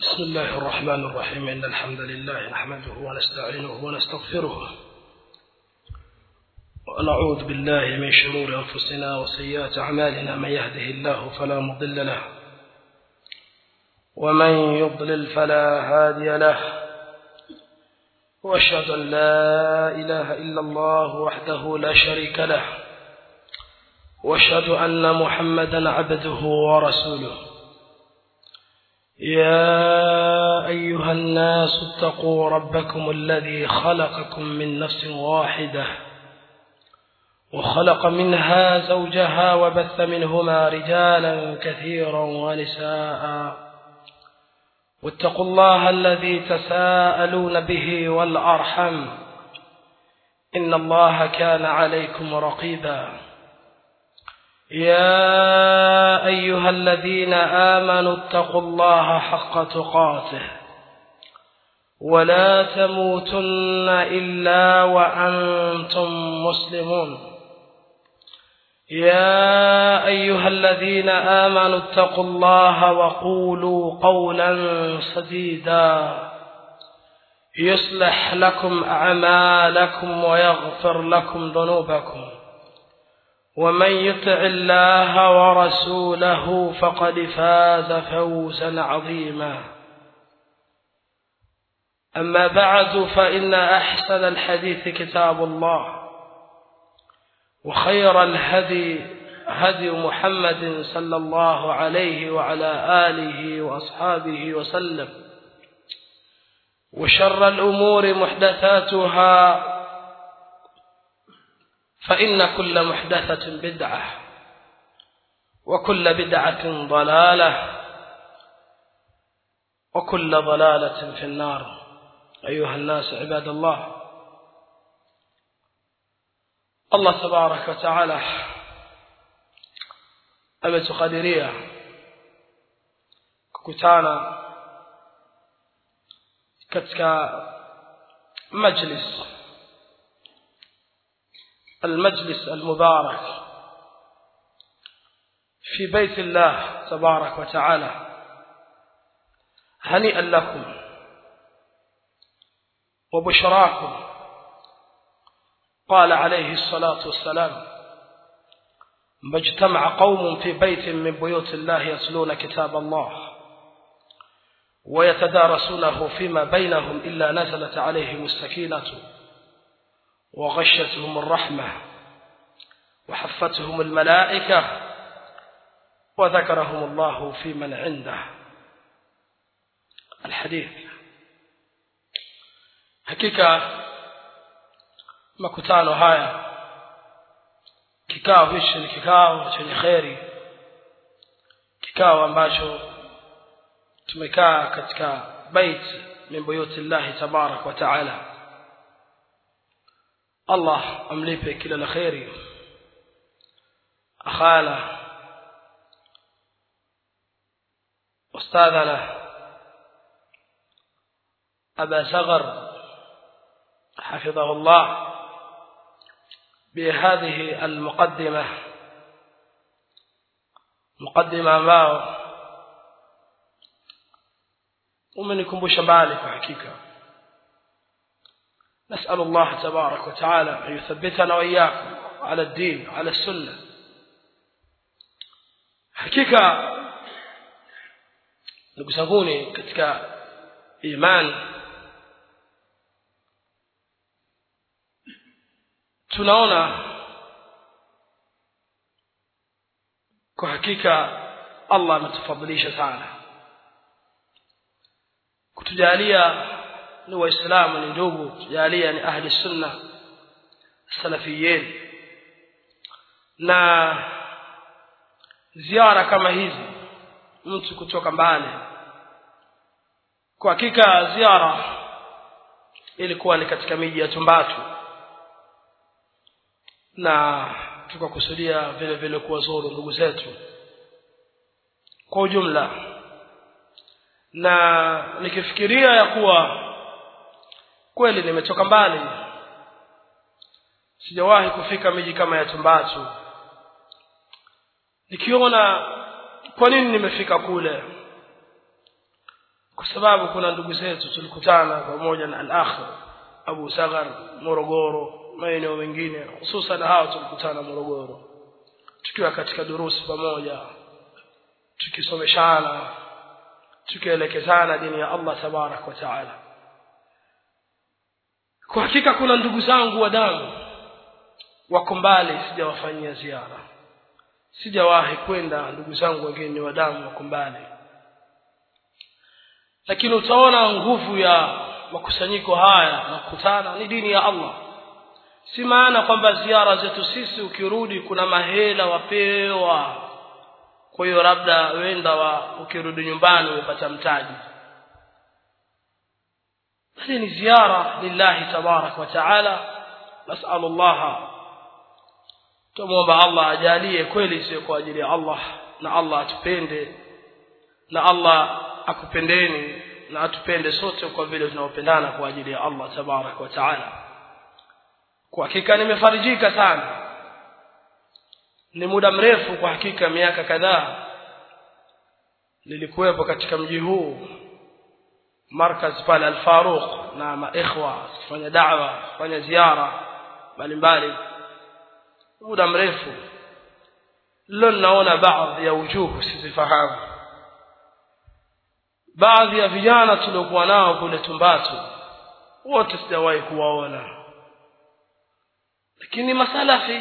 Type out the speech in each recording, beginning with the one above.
بسم الله الرحمن الرحيم إن الحمد لله نحمده ونستعينه ونستغفره ونعوذ بالله من شرور أنفسنا وسيئات أعمالنا من يهده الله فلا مضل له ومن يضلل فلا هادي له واشهد أن لا إله إلا الله وحده لا شريك له واشهد أن محمدا عبده ورسوله يا أيها الناس اتقوا ربكم الذي خلقكم من نفس واحدة وخلق منها زوجها وبث منهما رجالا كثيرا ونساء واتقوا الله الذي تساءلون به والأرحم إن الله كان عليكم رقيبا يا أيها الذين آمنوا اتقوا الله حق تقاته ولا تموتن إلا وأنتم مسلمون يا أيها الذين آمنوا اتقوا الله وقولوا قولا سديدا يصلح لكم أعمالكم ويغفر لكم ذنوبكم ومن يطع الله ورسوله فقد فاز فوزا عظيما أما بعد فإن أحسن الحديث كتاب الله وخير الهدي هدي محمد صلى الله عليه وعلى آله وأصحابه وسلم وشر الأمور محدثاتها فإن كل محدثة بدعة وكل بدعة ضلالة وكل ضلالة في النار أيها الناس عباد الله Allah tabarak wa taala ametukadiria kukutana katika majlis المجلس المبارك في بيت الله تبارك وتعالى هنيئا لكم وبشراكم قال عليه الصلاة والسلام ما اجتمع قوم في بيت من بيوت الله يتلون كتاب الله ويتدارسونه فيما بينهم إلا نزلت عليهم السكينة وغشتهم الرحمة وحفتهم الملائكة وذكرهم الله في من عنده الحديث حقيقة makutano haya kikao hichi ni kikao chenye kheri kikao ambacho tumekaa katika bait min buyuti llahi tabarak wa taala allah amlipe kila la kheri akhana استاذنا ابا زغر حفظه الله بهذه المقدمة مقدمة ambao umenikumbusha mbali kwa hakika نسأل الله تبارك وتعالى أن يثبتنا وإياكم على الدين على السنة hakika ndugu zanguni katika imani tunaona kwa hakika Allah ametufadhilisha sana kutujalia ni waislamu ni ndugu kutujalia ni ahli sunna salafiyin na ziara kama hizi mtu kutoka mbali kwa hakika ziara ilikuwa ni katika miji ya Tumbatu na tukakusudia vile vile kuwazuru ndugu zetu kwa ujumla na nikifikiria ya kuwa kweli nimetoka mbali sijawahi kufika miji kama ya Tumbatu nikiona kwa nini nimefika kule kwa sababu kuna ndugu zetu tulikutana pamoja na al-akh Abu Sagar Morogoro maeneo mengine hususan hao tulikutana Morogoro tukiwa katika durusi pamoja tukisomeshana tukielekezana dini ya Allah tabarak wa taala kwa hakika kuna ndugu zangu wa damu wako mbali sijawafanyia ziara sijawahi kwenda ndugu zangu wengine wa damu wako mbali lakini utaona nguvu ya makusanyiko haya na kukutana ni dini ya Allah si maana kwamba ziara zetu sisi ukirudi kuna mahela wapewa kwa hiyo labda wenda wa ukirudi nyumbani umepata mtaji bali ni ziara lillahi tabarak wa taala nasalu Allah tumuomba Allah ajalie kweli sio kwa ajili ya Allah na Allah atupende na Allah akupendeni na atupende sote kwa vile tunaopendana kwa ajili ya Allah tabarak wa taala kwa hakika nimefarijika sana ni muda mrefu kwa hakika miaka kadhaa nilikuwepo katika mji huu markaz pale al-Faruq na maikhwa kufanya da'wa kufanya ziara mbalimbali muda mrefu leo naona baadhi ya ujuhu sizifahamu baadhi ya vijana tuliokuwa nao kule Tumbatu wote sijawahi kuwaona lakini masalafi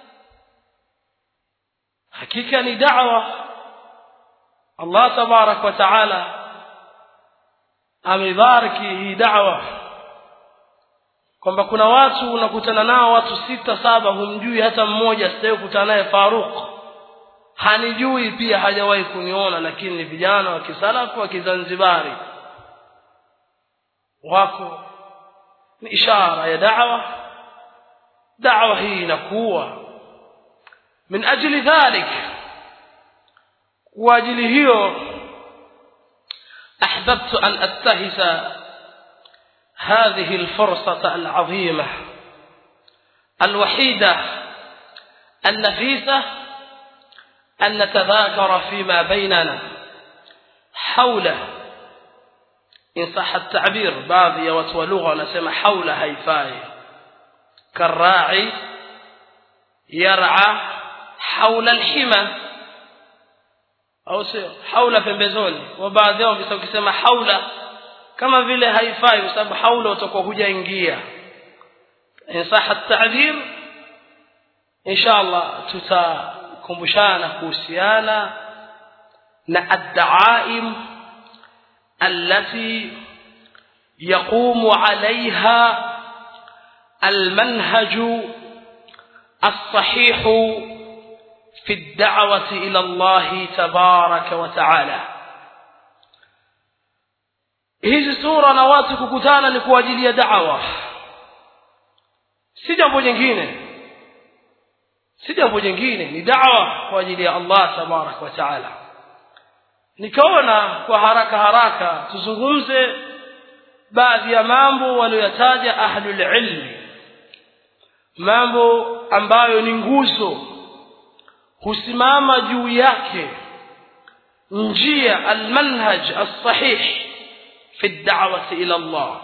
hakika ni da'wa Allah tabarak wa taala amebariki hii da'wa kwamba kuna watu unakutana nao watu sita saba humjui hata mmoja sijawahi kukutana naye Faruk hanijui pia hajawahi kuniona lakini ni vijana wa kisalafu wa kizanzibari wako ni ishara ya da'wa da'wa hii inakuwa min ajli dhalik kwa ajili hiyo احببت ان اتخذ هذه الفرصه العظيمه الوحيده النفيسه ان نتذاكر فيما بيننا حول ان صح التعبير بعض watu lugha wanasema haula haifai كالراعي يرعى حول الحمى au sio haula pembezoni wa baadhi yao bisa ukisema haula kama vile haifai kwa sababu haula utakuwa hujaingia insaha at-ta'bir inshallah tutakumbushana kuhusiana na ad-da'aim allati yaqumu 'alayha المنهج الصحيح في الدعوة إلى الله تبارك وتعالى hizi sura na watu kukutana ni kwa ajili ya da'wa si jambo jingine si jambo jingine ni da'wa kwa ajili ya Allah tabarak wa taala nikaona kwa haraka haraka tuzungumze baadhi ya mambo walioyataja ahlul ilmi mambo ambayo ni nguzo husimama juu yake njia almanhaj as-sahih fi ad-da'wati ila Allah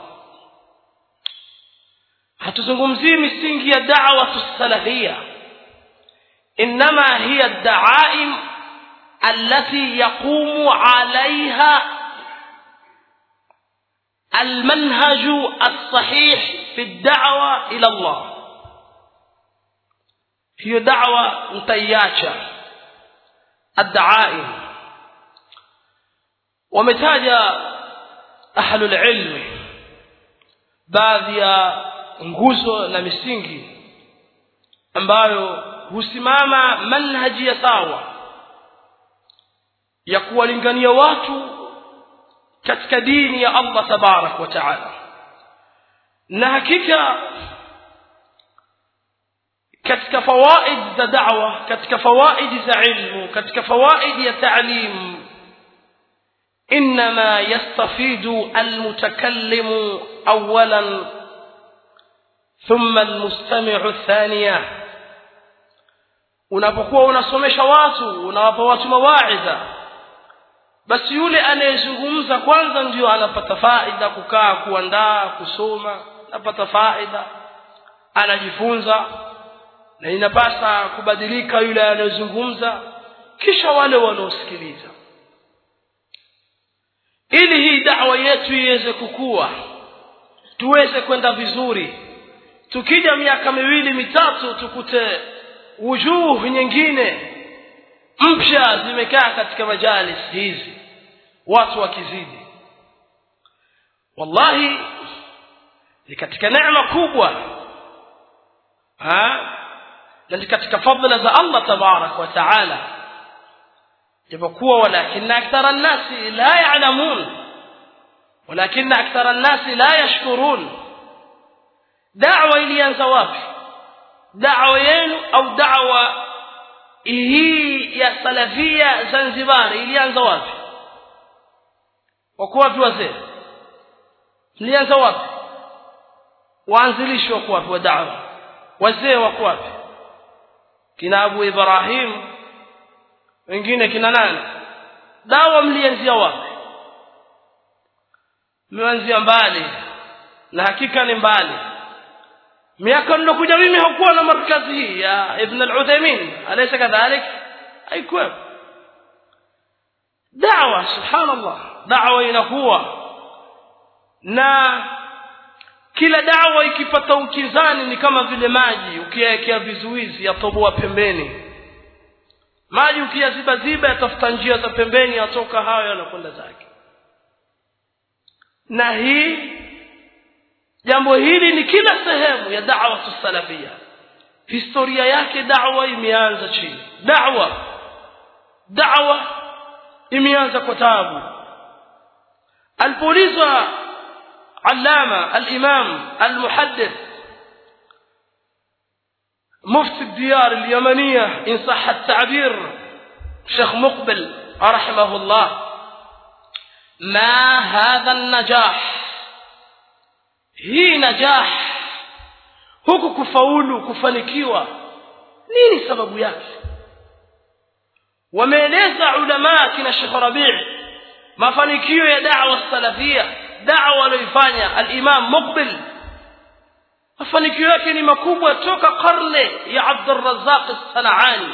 hatuzungumzii misingi ya da'wa salafia inma hiya ad-da'aim التي يقوم عليها المنهج الصحيح في الدعوة إلى الله hiyo da'wa mtaiacha ad-da'aim wametaja ahlul ilmi baadhi ya nguzo na misingi ambayo husimama manhaji ya sawa ya kuwalingania watu katika dini ya Allah tabarak wa taala na hakika katika fawaid za da'wa katika fawaid za ilmu katika fawaid ya ta'lim انما يستفيد المتكلم اولا ثم المستمع ثانيا unapokuwa unasomesha watu unawapa watu mawaidha basi yule anayezungumza kwanza ndio anapata faida kukaa kuandaa kusoma anapata faida anajifunza na inapasa kubadilika yule anayezungumza kisha wale wanaosikiliza ili hii dawa yetu iweze kukua tuweze kwenda vizuri tukija miaka miwili mitatu tukute wujuh nyingine mpya zimekaa katika majalis hizi watu wakizidi wallahi ni katika neema kubwa ha na ni katika fadhila za Allah tabarak wa taala japokuwa walakinna akthara nnasi la ya'lamun walakinna akthara nnasi la yashkurun da'wa ilianza wapi da'wa yenu au da'wa hii ya salafia Zanzibar ilianza wapi wako wapi wazee ilianza wapi waanzilishi wako wapi wa da'wa wazee wako wapi kina Abu Ibrahim wengine kina nani dawa mlianzia wapi mmeanzia mbali na hakika ni mbali miaka nilokuja mimi hakuwa na markazi hii ya Ibn al-Uthaymeen alaysa kadhalik haikuwa da'wa subhanallah da'wa inakuwa na kila dawa ikipata ukizani ni kama vile maji ukiyaekea vizuizi yatoboa pembeni maji ukiyaziba ziba yatafuta njia za pembeni yatoka hayo yanakwenda zake na hii jambo hili ni kila sehemu ya da'wa salafia historia yake da'wa imeanza chini da'wa da'wa imeanza kwa taabu alipoulizwa علامة الإمام المحدث مفتي الديار اليمنية إن صح التعبير شيخ مقبل رحمه الله ما هذا النجاح هي نجاح huku kufaulu kufanikiwa nini sababu yake wameeleza ulamaa kina Sheikh Rabi' mafanikio ya da'wa salafia da'wa aliyoifanya al-Imam Muqbil mafanikio yake ni makubwa toka karne ya Abdul Razzaq as-Sanani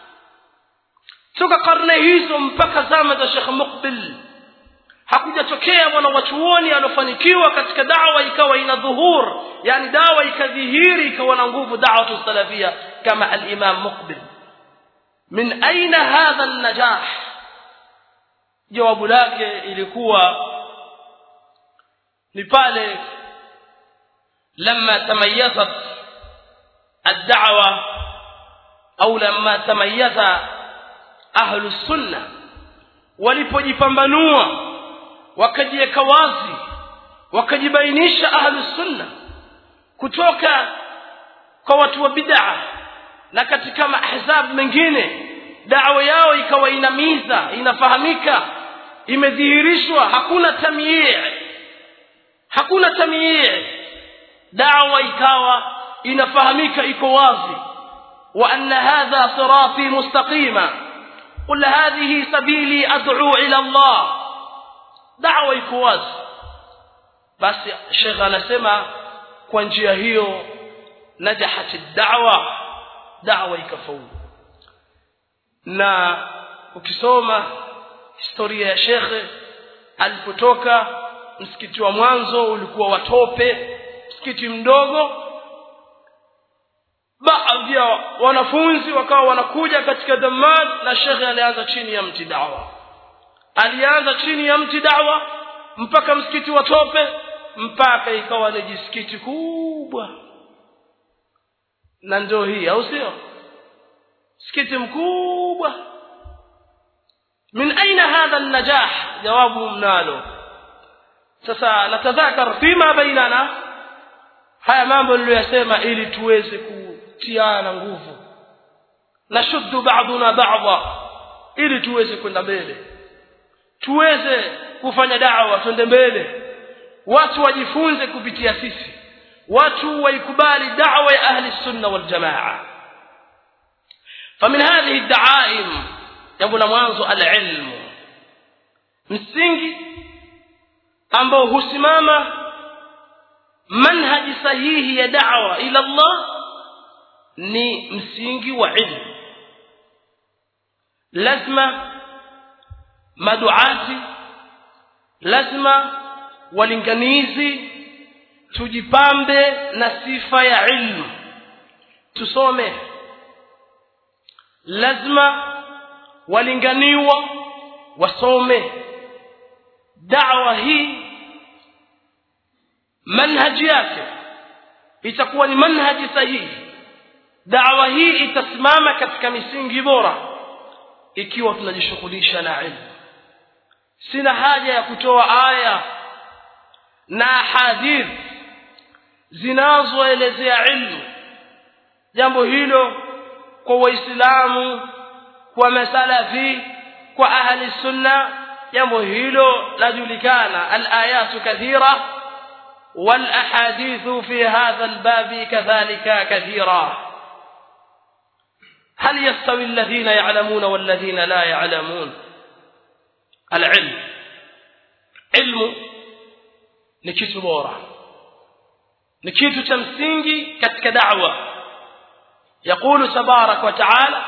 toka karne hizo mpaka zama za Sheikh Muqbil hakujatokea mwana wachuoni alofanikiwa katika da'wa ikawa ina dhuhur yani dawa ikadhihiri ikawa na nguvu da'wa salafia kama al-Imam Muqbil min aina hadha an-najah jawabu lake ilikuwa ni pale لما تميزت الدعوة أو لما تميز أهل السنة walipojipambanua wakajiweka wazi wakajibainisha ahlu sunna kutoka kwa watu wa bid'a na katika mahzab mengine dawa yao ikawa inamiza inafahamika imedhihirishwa hakuna tamyii hakuna tamyii dawa ikawa inafahamika iko wazi wa anna hadha sirati mustaqima qul hadhihi sabili ad'u ila Allah dawa iko wazi basi shekha anasema kwa njia hiyo najahat ad-da'wa da'wa ikafaulu na ukisoma historia ya shekhe alipotoka msikiti wa mwanzo ulikuwa watope msikiti mdogo baadhi ya wanafunzi wakawa wanakuja katika dhamad na shekhe alianza chini ya mti dawa alianza chini ya mti dawa mpaka msikiti wa tope mpaka ikawa ni jisikiti kubwa na ndio hii au sio msikiti mkubwa min aina hadha an-najah jawabu mnalo sasa natadhakar fima bainana haya mambo niliyosema ili tuweze kutiana nguvu nashuddu ba'duna ba'dha ili tuweze kwenda mbele tuweze kufanya da'wa twende mbele watu wajifunze kupitia sisi watu waikubali da'wa ya ahli sunna wal jamaa فمن هذه الدعائم jambo la mwanzo al-ilm msingi ambao husimama manhaji sahihi ya da'wa ila Allah ni msingi wa ilmu lazima maduati lazima walinganizi tujipambe na sifa ya ilmu tusome lazima walinganiwa wasome da'wa hii manhaji yake itakuwa ni manhaji sahihi da'wa hii itasimama katika misingi bora ikiwa tunajishughulisha na ilmu sina haja ya kutoa aya na hadith zinazoelezea ilmu jambo hilo kwa waislamu kwa masalafi kwa ahli sunna jambo hilo lajulikana alayatu kathira والاحاديث في هذا الباب كذلك كثيرا هل يستوي الذين يعلمون والذين لا يعلمون العلم علم ni kitu bora ni kitu cha msingi katika da'wa يقول تبارك وتعالى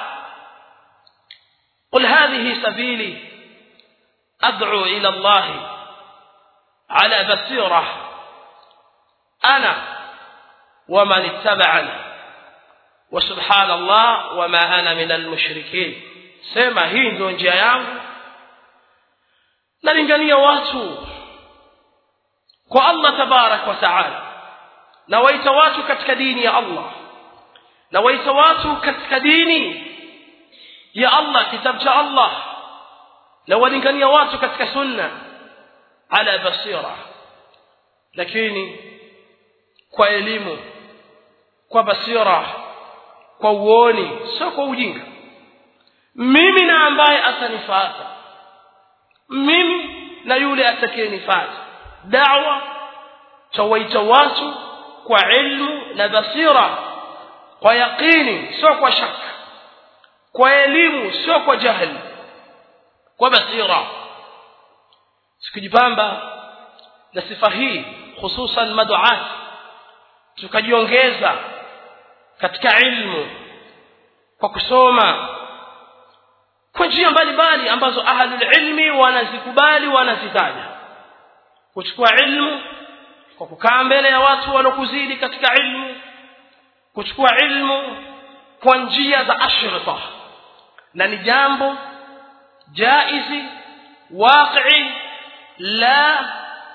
قل هذه سبيلي أدعو إلى الله على بصيرة أنا ومن اتبعني وسبحان الله وما أنا من المشركين سما hii ndio njia yangu nalingania watu kwa Allah tabarak wa taala na waita watu katika dini ya Allah na waita watu katika dini ya Allah kitabu cha Allah na walingania watu katika sunna ala basira lakini kwa elimu kwa basira kwa uoni sio kwa ujinga mimi na ambaye atanifuata mimi na yule atakayenifuata da'wa tawaita watu kwa ilmu na basira kwa yaqini sio kwa shaka kwa elimu sio kwa jahili kwa basira sikujipamba na sifa hii hususan maduat tukajiongeza katika ilmu kwa kusoma kwa njia mbalimbali ambazo ahlul ilmi wanazikubali wanazitaja kuchukua ilmu kwa kukaa mbele ya watu walokuzidi katika ilmu kuchukua ilmu kwa njia za ashrita na ni jambo jaizi waqi la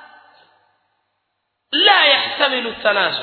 la yahtamilu tanazu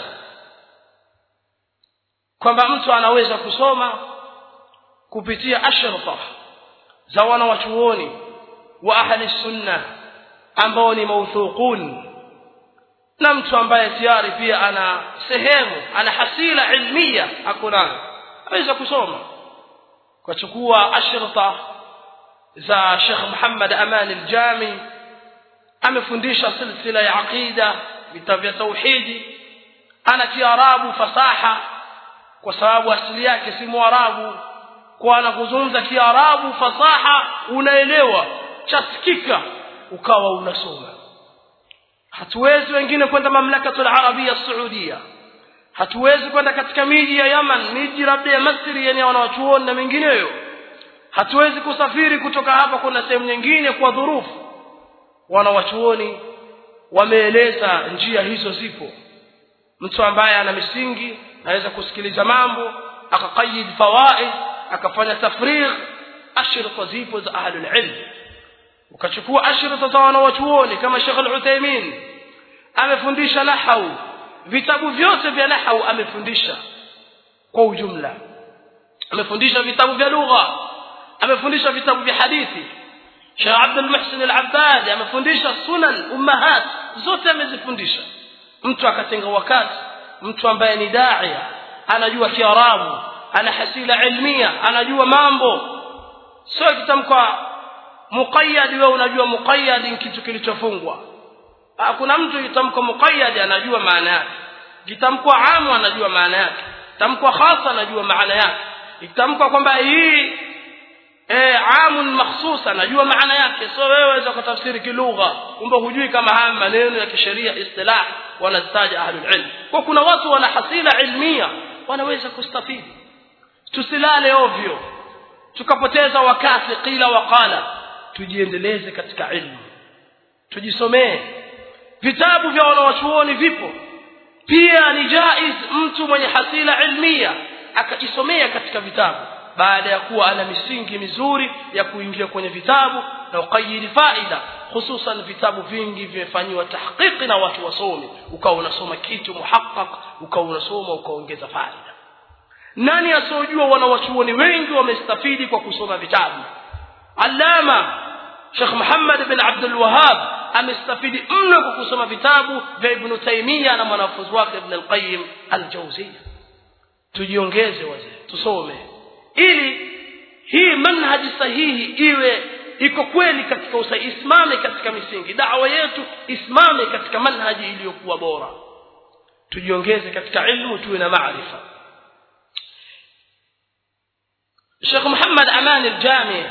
kwamba mtu anaweza kusoma kupitia ashrita za wanawachuoni wa ahli sunna ambao ni mawthuqun na mtu ambaye tayari pia ana sehemu ana hasila ilmia hakuna aweza kusoma kuchukua ashrita za Sheikh Muhammad Aman al-Jami amefundisha silsila ya aqida vitabu vya tauhidi ana kiarabu fasaha kwa sababu asili yake si mwarabu kwa anakuzungumza kiarabu fasaha unaelewa chasikika ukawa unasoma hatuwezi wengine kwenda mamlakatul arabia saudia hatuwezi kwenda katika miji ya Yaman miji labda ya Misri yenye wanawachuoni na mengineyo hatuwezi kusafiri kutoka hapa kwenda sehemu nyingine kwa dhurufu wanawachuoni wameeleza njia hizo zipo mtu ambaye ana misingi anaweza kusikiliza mambo akaqayid fawaid akafanya tafrigh ashrita zipo za ahlul ilm ukachukua ashrita za wanawachuoni kama Sheikh Al-Uthaymeen amefundisha nahau vitabu vyote vya nahau amefundisha kwa ujumla amefundisha vitabu vya lugha amefundisha vitabu vya hadithi Sheikh Abdul Muhsin Al-Abbad amefundisha sunan ummahat zote amezifundisha mtu akatenga wakati mtu ambaye ni daia anajua kiarabu ana hasila ilmia anajua mambo sio kitamka muqayyad wewe unajua muqayyad ni kitu kilichofungwa kuna mtu kitamko muqayyad anajua maana yake kitamko amu anajua maana yake tamko khasa anajua maana yake itamko kwamba hii eh amun makhsus anajua maana yake so wewe waweza kutafsiri kilugha kumbe hujui kama haya maneno ya kisheria istilah wanazitaja ahlul ilm kwa kuna watu wana hasila ilmia wanaweza kustafidi tusilale ovyo tukapoteza wakati qila waqala tujiendeleze katika ilmu tujisomee vitabu vya wanawachuoni vipo pia ni jaiz mtu mwenye hasila ilmia akajisomea katika vitabu baada ya kuwa ana misingi mizuri ya kuingia kwenye vitabu na uqayidi faida hususan vitabu vingi vimefanyiwa tahqiqi na watu wasomi ukawa unasoma kitu muhaqqaq ukawa unasoma ukaongeza faida nani asiyojua wanawachuoni wengi wamestafidi kwa kusoma vitabu allama Sheikh Muhammad bin Abdul Wahhab amestafidi mno kwa kusoma vitabu vya Ibn Taymiyyah na mwanafunzi wake Ibn al-Qayyim al-Jawziyya tujiongeze wazee tusome ili hii manhaji sahihi iwe iko kweli katika usahihi isimame katika misingi da'wa yetu isimame katika manhaji iliyokuwa bora tujiongeze katika ilmu tuwe na maarifa Sheikh Muhammad Aman al-Jami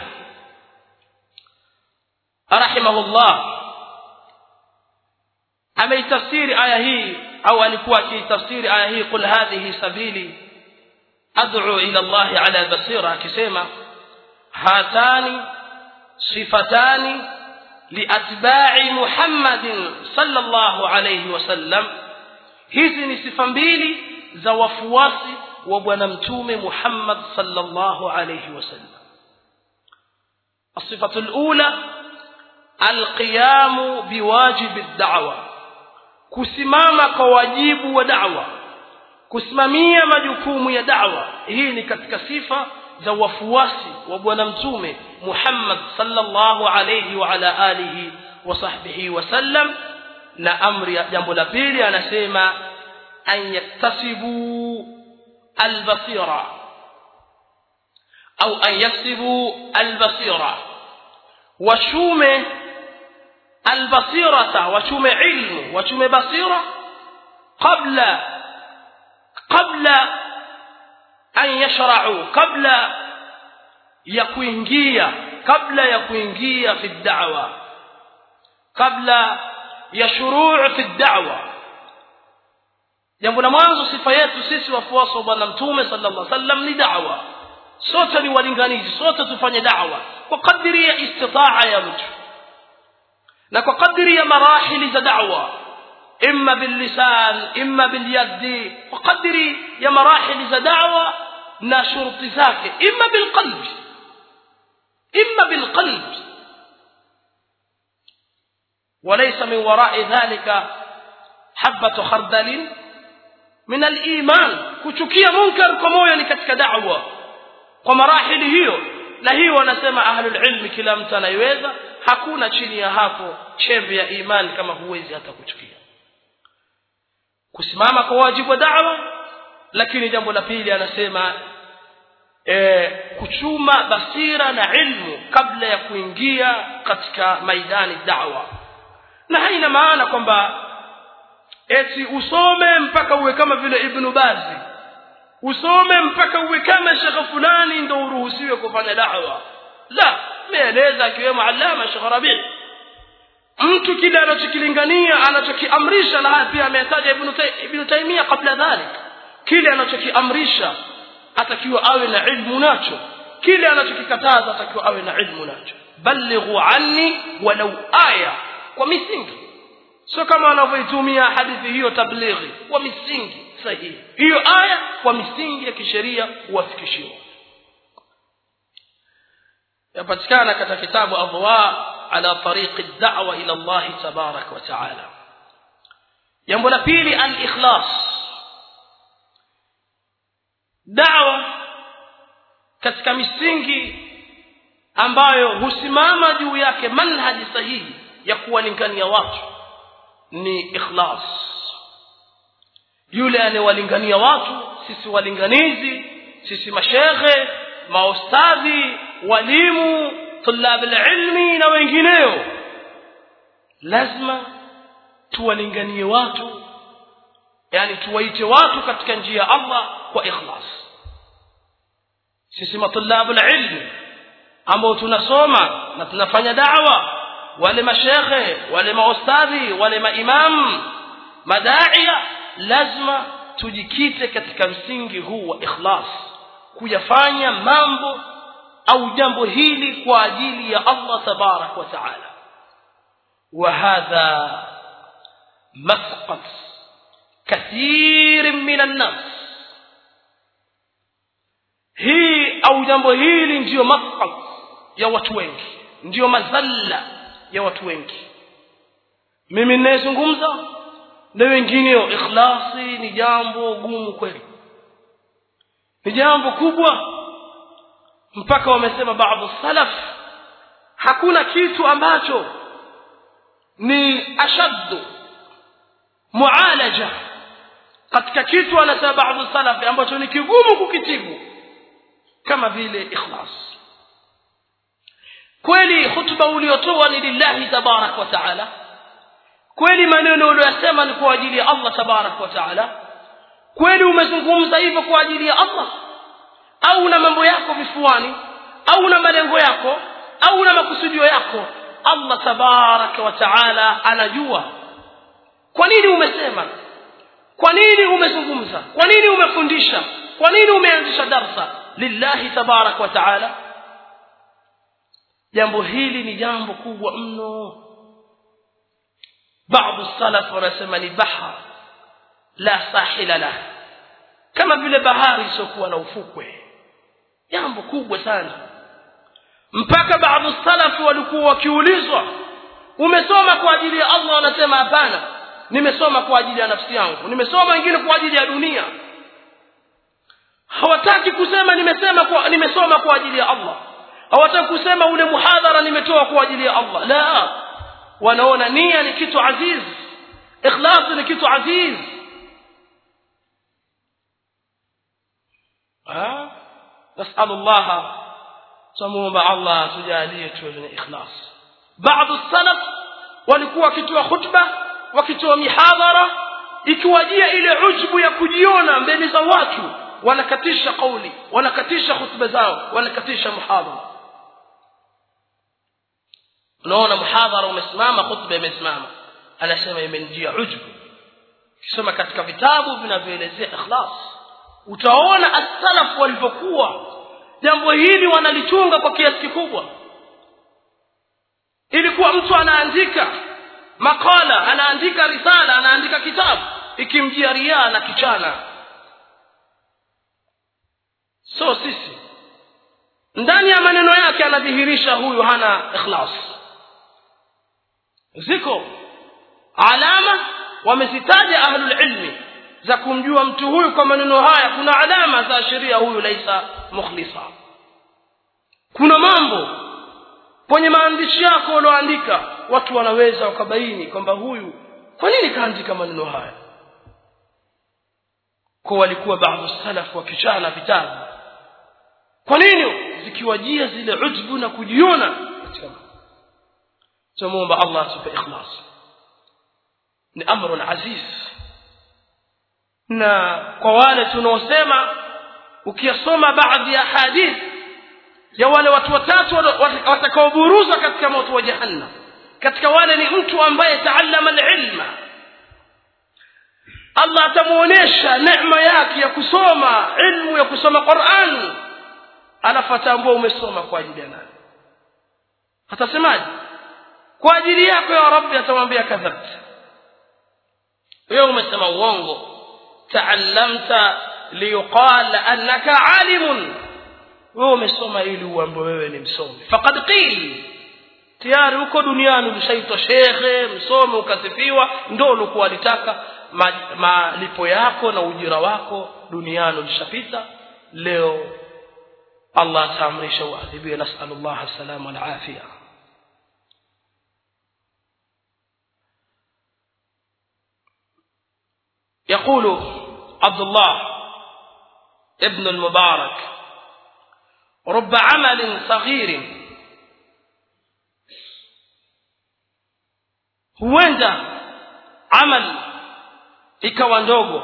rahimahullah ameitafsiri aya hii au alikuwa akiitafsiri aya hii qul hadhihi sabili ad'u ila Allah ala basira akisema hatani sifatani liatba'i Muhammadin sallallahu alayhi wasallam hizi ni sifa mbili za wafuasi wa bwana mtume Muhammad sallallahu alayhi wasallam الصفة الأولى القيام بواجب الدعوة kusimama kwa wajibu wa da'wa kusimamia majukumu ya da'wa hii ni katika sifa za wafuasi wa bwana mtume Muhammad sallallahu alayhi wa ala alihi wa sahbihi wasallam na amri ya jambo la pili anasema an yaktasibu albasira au an yaksibu albasira washume albasirata wachume ilmu wachume basira qabla qabla an yashra'u qabla ya kuingia kabla ya kuingia fi da'wa kabla ya shuruu fi da'wa jambo la mwanzo sifa yetu sisi wafuasi wa bwana mtume sallallahu alaihi wasallam ni da'wa sote ni walinganizi sote tufanye da'wa kwa kadiri ya istitaa ya mtu na kwa kadiri ya marahili za da'wa imma billisan imma bilyadi kwa kadiri ya marahili za da'wa na shuruti zake imma bilqalbi imma bilqalbi وليس من وراء ذلك حبة خردل من الإيمان kuchukia munkar kwa moyo ni katika da'wa kwa marahili hiyo na hiyo wanasema ahlul ilmi kila mtu anaiweza hakuna chini ya hapo chembe ya imani kama huwezi hata kuchukia kusimama kwa wajibu wa da'wa lakini jambo la pili anasema e, kuchuma basira na ilmu kabla ya kuingia katika maidani da'wa na haina maana kwamba eti usome mpaka uwe kama vile ibn bazi usome mpaka uwe kama shekhe fulani ndio uruhusiwe kufanya da'wa la meeleza akiwemo alama shekhe rabi mtu kile anachokilingania anachokiamrisha na haya pia ametaja ibn ibn taimia kabla dhalik kile anachokiamrisha atakiwa awe na ilmu nacho kile anachokikataza atakiwa awe na ilmu nacho balighu anni walau aya kwa misingi sio kama wanavyoitumia hadithi hiyo tablighi kwa misingi sahihi hiyo aya kwa misingi ya kisheria huwafikishiwa yapatikana katika kitabu adwa ala tariqi da'wa ila Allah tabarak wa taala jambo la pili al-ikhlas da'wa katika misingi ambayo husimama juu yake manhaji sahihi ya kuwalingania watu ni ikhlas yule anewalingania watu sisi walinganizi sisi mashekhe maustadhi walimu tulab ilmi na wengineo lazima tuwalinganie watu yani tuwaite watu katika njia ya Allah kwa ikhlas sisi matulabu ilmi ambao tunasoma na tunafanya da'wa wale mashekhe wale maustadhi wale maimamu madaia lazima tujikite katika msingi huu wa ikhlas kuyafanya mambo au jambo hili kwa ajili ya Allah tabarak wa taala وهذا مسقط كثير من الناس hii au jambo hili ndiyo masqat ya watu wengi ndiyo mazalla ya watu wengi mimi ninayezungumza na wengineo ikhlasi ni jambo gumu kweli ni jambo kubwa mpaka wamesema baadhi salaf hakuna kitu ambacho ni ashaddu mualaja katika kitu anasema baadhi salaf ambacho ni kigumu kukitibu kama vile ikhlas kweli hutuba uliotoa ni lillahi tabarak wa taala kweli maneno uliyosema ni kwa ajili ya Allah tabarak wa taala kweli umezungumza hivyo kwa ajili ya Allah au na mambo yako vifuani au na malengo yako au na makusudio yako Allah tabaraka wa taala anajua kwa nini umesema kwa nini umezungumza kwa nini umefundisha kwa nini umeanzisha darsa lillahi tabaraka wa taala jambo hili ni jambo kubwa mno baadhi salaf wanasema ni bahar la sahila lah kama vile bahari isiyokuwa na ufukwe jambo kubwa sana mpaka baadhi salafu walikuwa wakiulizwa umesoma kwa ajili ya Allah wanasema hapana nimesoma kwa ajili ya nafsi yangu nimesoma wengine kwa ajili ya dunia hawataki kusema nimesema kwa nimesoma kwa ajili ya Allah hawataki kusema ule muhadhara nimetoa kwa ajili ya Allah la wanaona nia ni kitu aziz ikhlas ni kitu aziz ah nasallu Allah tumuomba Allah tujalie tuwe na ikhlas baadhi salaf walikuwa wakitoa khutba wakitoa mihadhara ikiwajia ile ujbu ya kujiona mbele za watu wanakatisha kauli wanakatisha khutba zao wanakatisha muhadhara unaona muhadhara umesimama khutba imesimama anasema imenijia ujbu kisoma katika vitabu vinavyoelezea ikhlas utaona as-salaf walivyokuwa jambo hili wanalichunga kwa kiasi kikubwa ilikuwa mtu anaandika makala anaandika risala anaandika kitabu ikimjia riaa na kichana so sisi ndani ya maneno yake anadhihirisha huyu hana ikhlas ziko alama wamezitaja ahlul ilmi za kumjua mtu huyu kwa maneno haya kuna alama za sheria huyu laisa mukhlisa kuna mambo kwenye maandishi yako ulioandika watu wanaweza wakabaini kwamba huyu kwa nini kaandika maneno haya kwa walikuwa baadhi salaf wakichana vitabu kwa nini zikiwajia zile ujbu na kujiona tumuomba Allah atupe ikhlas ni amrun aziz na kwa wale tunaosema ukiyasoma baadhi ya hadith ya wale watu watatu watakaoburuzwa katika moto wa jahannam katika wale ni mtu ambaye taallama alilma Allah atamuonesha neema yake ya kusoma ilmu ya kusoma Qur'an alafu atambua umesoma kwa ajili ya nani atasemaje kwa ajili yako ya rabbi atamwambia kadhabta wewe umesema uongo taallamta liyuqala annaka alimun wewe umesoma ili uambiwe wewe ni msomi faqad qil tayari huko duniani ulishaitwa shekhe msomi ukasifiwa ndio ulikuwa alitaka malipo yako na ujira wako duniani ulishapita leo Allah ataamrisha uadhibiwe nasallallahu salama wal afia يقول عبد الله ابن المبارك رب عمل صغير huenda amal ikawa ndogo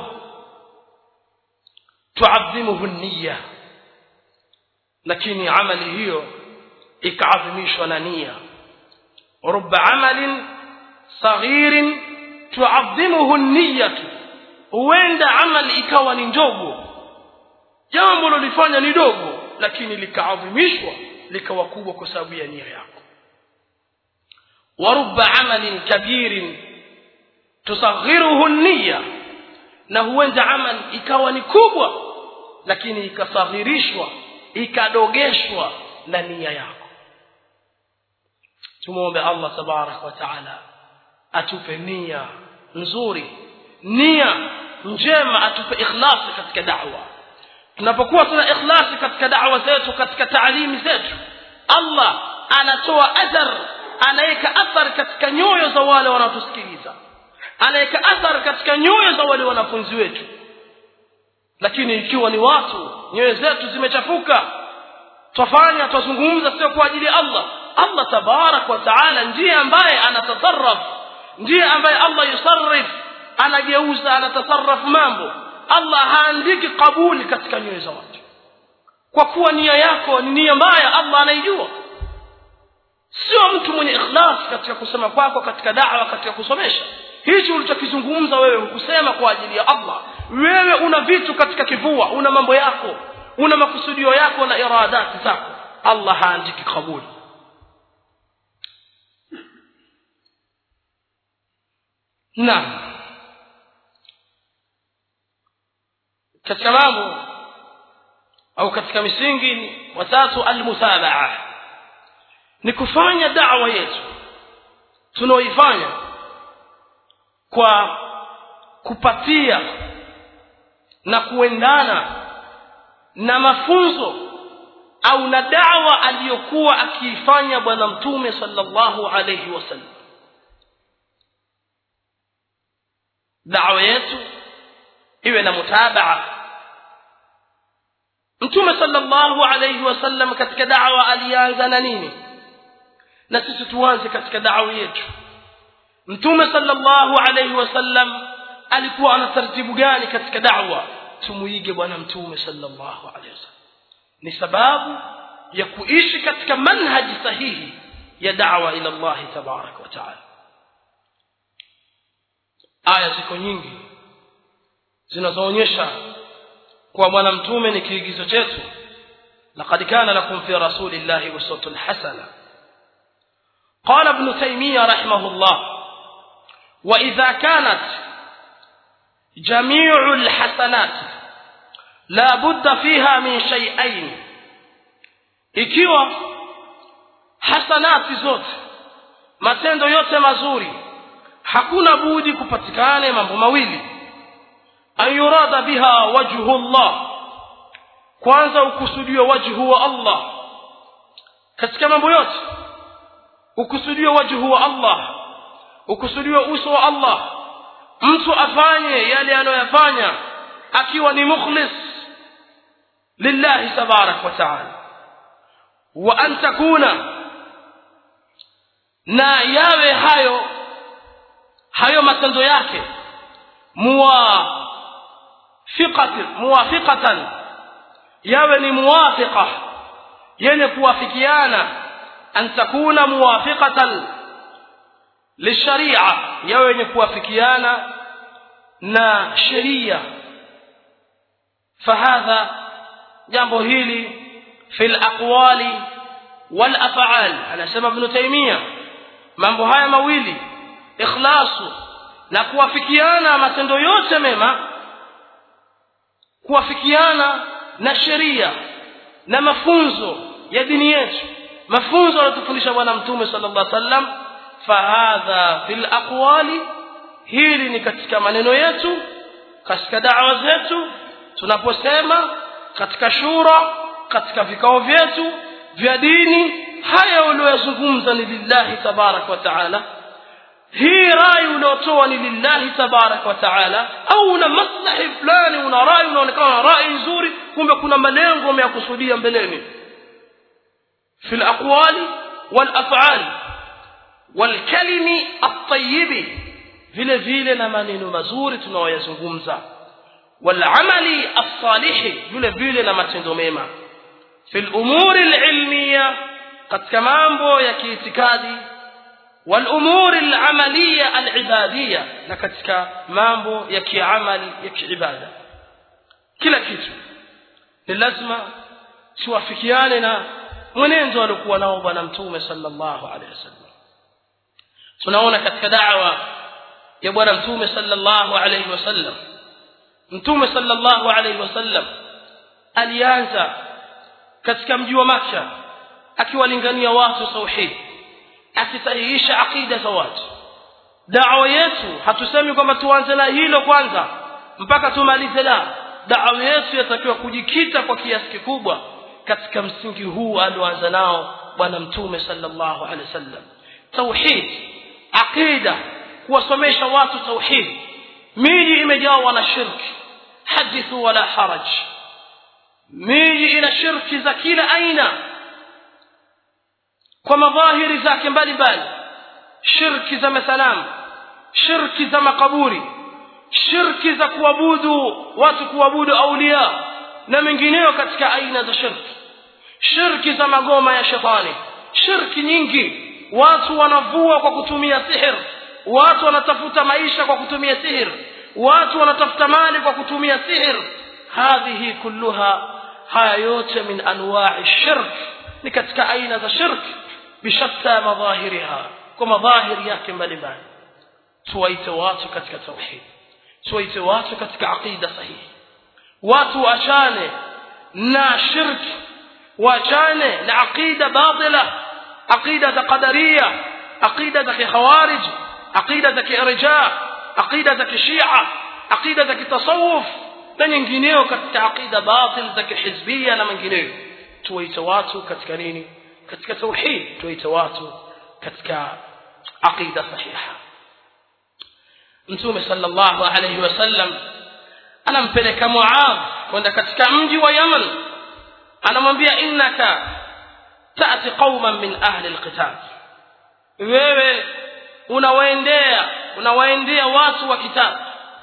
tuadhimuhu niyya lakini amali hiyo ikaadhimishwa na nia rubba amalin saghirin tuadhimuhu niyatu huenda amali ikawa ni ndogo jambo lolifanya ni dogo lakini likaadhimishwa likawa kubwa kwa sababu ya nia yako wa rubba amalin kabirin tusaghiruhu niyya na huenda amali ikawa ni kubwa lakini ikasaghirishwa ikadogeshwa na nia yako tumuombe Allah tabarak wa taala atupe nia nzuri nia njema atupe ikhlasi katika da'wa tunapokuwa tuna ikhlasi katika da'wa zetu katika taalimi zetu Allah anatoa athar anaweka athar katika nyoyo za wale wanaotusikiliza anaweka athar katika nyoyo za wale wanafunzi wetu lakini ikiwa ni watu nyoyo zetu zimechafuka twafanya twazungumza sio kwa ajili ya Allah Allah tabarak wa taala ndiye ambaye anatasarraf ndiye ambaye Allah yusarrif anageuza anatasarraf mambo Allah haandiki kabuli katika nyoyo za watu kwa kuwa nia yako ni nia mbaya Allah anaijua sio mtu mwenye ikhlas katika kusema kwako katika da'wa katika kusomesha hichi ulichokizungumza wewe hukusema kwa ajili ya Allah wewe una vitu katika kivua una mambo yako una makusudio yako na iradati zako Allah haandiki kabuli naam katika mambo au katika misingi watatu almuthabaa ni kufanya da'wa yetu tunaoifanya kwa kupatia na kuendana na mafunzo au na da'wa aliyokuwa akiifanya bwana mtume sallallahu alayhi wasallam da'wa yetu iwe na mutabaa mtume sallallahu alayhi wasallam katika da'wa alianza na nini na sisi tuanze katika da'wa yetu mtume sallallahu alayhi wasallam alikuwa ana taratibu gani katika da'wa tumuige bwana mtume sallallahu alayhi wasallam ni sababu ya kuishi katika manhaji sahihi ya da'wa ila Allah tabarak wa taala aya ziko nyingi zinazoonyesha kuwa bwana mtume ni kiigizo chetu laqad kana lakum fi rasulillahi uswatun hasana قال ابن تيمية رحمه الله وإذا كانت جميع الحسنات لا بد فيها من شيئين ikiwa hasanati zote matendo yote mazuri hakuna budi kupatikane mambo mawili an yurada biha wajhu Allah kwanza ukusudiwe wajhu wa Allah katika mambo yote ukusudiwe wajhu wa Allah ukusudiwe uso wa Allah mtu afanye yale anayoyafanya akiwa ni mukhlis lillahi tabarak wa taala wa an takuna na yawe hayo hayo matendo yake muwafiqatan muwafiqatan yawe ni muwafiqa yenye kuwafikiana an takuna muwafiqatan lisharia yawe yenye kuwafikiana na sheria fahadha jambo hili fi laqwali walafal anasema ibnu taimia mambo haya mawili ikhlasu na kuwafikiana matendo yote mema kuwafikiana na sheria na mafunzo ya dini yetu mafunzo aliyotufundisha bwana mtume sallallahu alaihi wasallam fahadha fil aqwali hili ni katika maneno yetu katika da'wa zetu tunaposema katika shura katika vikao vyetu vya dini haya uliyozungumza ni lillahi tabarak wa taala hii rai uliotoa ni lillahi tabarak wa taala au una maslahi fulani una rai unaonekana rai nzuri kumbe kuna malengo umeyakusudia mbeleni في الأقوال والأفعال والكلم الطيب vile vile na maneno mazuri tunayoyazungumza walamali as-salih vile vile na matendo mema fi al-umuri al-ilmiya katika mambo ya kiitikadi والامور العمليه العباديه na katika mambo ya kiamali ya kiibada kila kitu ni lazima tuwafikiane na mwenendo aliokuwa nao bwana mtume sallallahu alaihi wasallam tunaona katika da'wa ya bwana mtume sallallahu alaihi wasallam mtume sallallahu alaihi wasallam alianza katika mji wa Makka akiwalingania watu tauhid akisahihisha akida za watu da'wa yetu hatusemi kwamba tuanze na hilo kwanza mpaka tumalize la da'wa yetu yatakiwa kujikita kwa kiasi kikubwa katika msingi huu alioanza nao bwana mtume sallallahu alaihi wasallam tauhid aqida kuwasomesha watu tauhid miji imejawa na shirki hadithu wala haraj miji ina shirki za kila aina kwa madhahiri zake mbalimbali shirki za masanamu shirki za makaburi shirki za kuabudu watu kuabudu aulia na mengineyo katika aina za shirki shirki za magoma ya shetani shirki nyingi watu wanavua kwa kutumia sihir watu wanatafuta maisha kwa kutumia sihir watu wanatafuta mali kwa kutumia sihir hadhihi kulluha haya yote min anwa'i shirk ni katika aina za shirk bishatta madhahiriha kwa madhahiri yake mbalimbali tuwaite watu katika tauhid tuwaite watu katika aqida sahihi watu waachane na shirki waachane na aqida batila aqida za qadaria aqida za khawarij aqida za kirja aqida za kishia aqida za kitasawuf na nyingineyo katika aqida batil za kihizbia na mengineyo tuwaite watu katika nini katika tauhid tuwaite watu katika aqida sahiha mtume sallallahu alayhi wasallam anampeleka muadh kwenda katika mji wa yaman anamwambia innaka tati qauman min ahli alqital wewe unawaendea unawaendea watu wa kitabu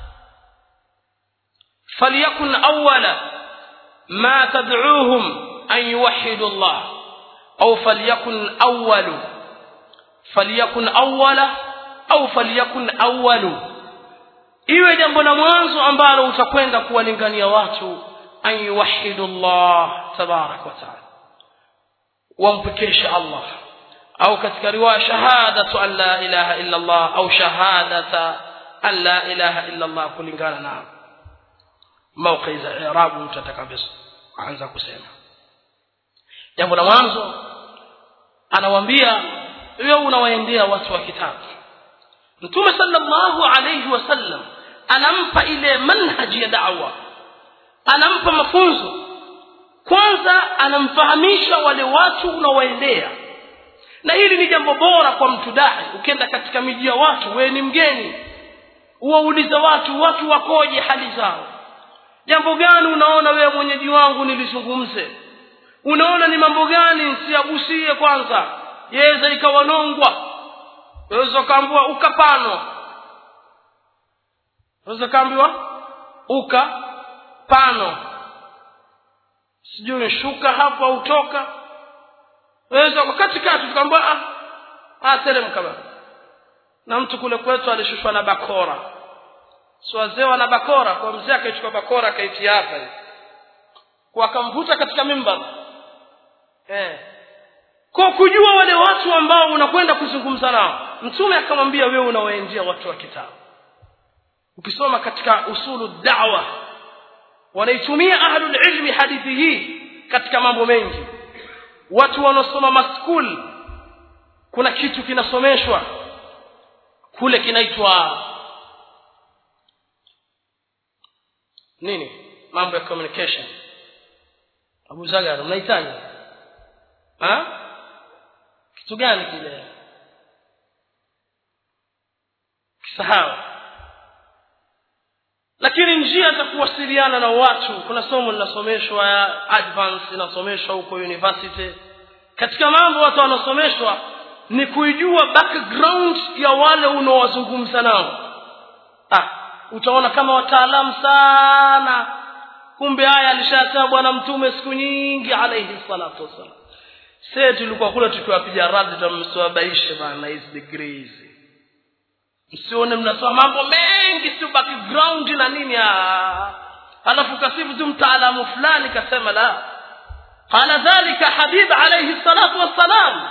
فليكن أول ما تدعوهم أن يوحدوا الله أو فليكن أول فليكن أول أو فليكن أول iwe jambo la mwanzo ambalo utakwenda kuwalingania watu an yuwahidu llah tabarak wa taala wampekeshe allah au katika riwaya shahadatu an la ilaha illa allah au shahadata an la ilaha illa allah kulingana na mauqi za irabu mtu atakavyoanza kusema jambo la mwanzo anawaambia wewe unawaendea watu wa kitabu mtume sallallahu alayhi wasallam anampa ile manhaji ya da'wa anampa mafunzo kwanza anamfahamisha wale watu unawaendea na hili ni jambo bora kwa mtu dai ukienda katika miji ya watu wewe ni mgeni uwaulize watu watu wakoje hali zao jambo gani unaona wewe mwenyeji wangu nilizungumze unaona ni mambo gani nsiagusie kwanza yaweza ikawanongwa waweza ukaambiwa ukapano waweza ukaambiwa uka pano sijui shuka hapo au toka waweza katikati tukaambiwa ah, ah teremka baba na mtu kule kwetu alishushwa na bakora si wazee wana bakora kwa mzee akaichukua bakora akaitia hapa kwa akamvuta katika mimbar eh kwa kujua wale watu ambao unakwenda kuzungumza nao mtume akamwambia wewe unawaendea watu wa kitabu ukisoma katika usulu da'wa wanaitumia ahlul ilmi hadithi hii katika mambo mengi watu wanaosoma maskul kuna kitu kinasomeshwa kule kinaitwa nini mambo ya communication Abu Zagar mnahitaji ha kitu gani kile kisahau lakini njia za kuwasiliana na watu kuna somo linasomeshwa advance inasomeshwa huko university katika mambo watu wanasomeshwa ni kuijua background ya wale unaowazungumza nao ah utaona kama wataalamu sana kumbe haya alishasema bwana mtume siku nyingi alayhi salatu wasalam sie tulikuwa kule tukiwapiga radhi tamsiwabaishe bana hizi degree hizi msione mnasoma mambo mengi si background na nini alafu kasifu tu mtaalamu fulani kasema la qala dhalika habib alayhi salatu wassalam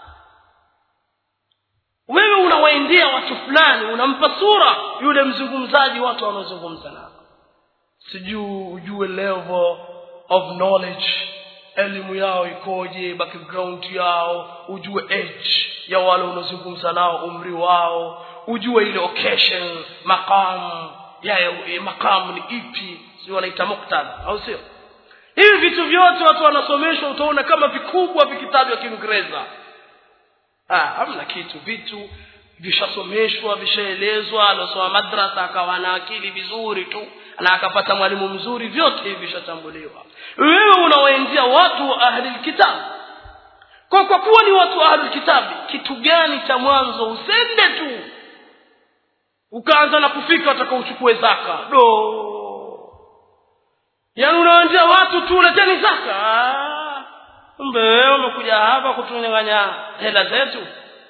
wewe unawaendea watu fulani unampa sura yule mzungumzaji watu wanaozungumza nao sijui ujue level of knowledge elimu yao ikoje background yao ujue age ya wale unaozungumza nao umri wao ujue ile occasion maqam ya, ya maqam ni ipi sio wanaita muktadha au sio hivi vitu vyote watu wanasomeshwa utaona kama vikubwa vikitabu vya kiingereza ah hamna kitu vitu vishasomeshwa vishaelezwa alosoma madrasa akawa na akili vizuri tu na akapata mwalimu mzuri vyote hivi vishatambuliwa wewe unawaendea watu wa ahli kitabu kwa kwa kuwa ni watu wa ahli kitabu kitu gani cha mwanzo usende tu ukaanza na kufika utakaochukue zaka do yaani unawaendea watu tu leteni zaka kumbe wewe umekuja hapa kutunyang'anya hela zetu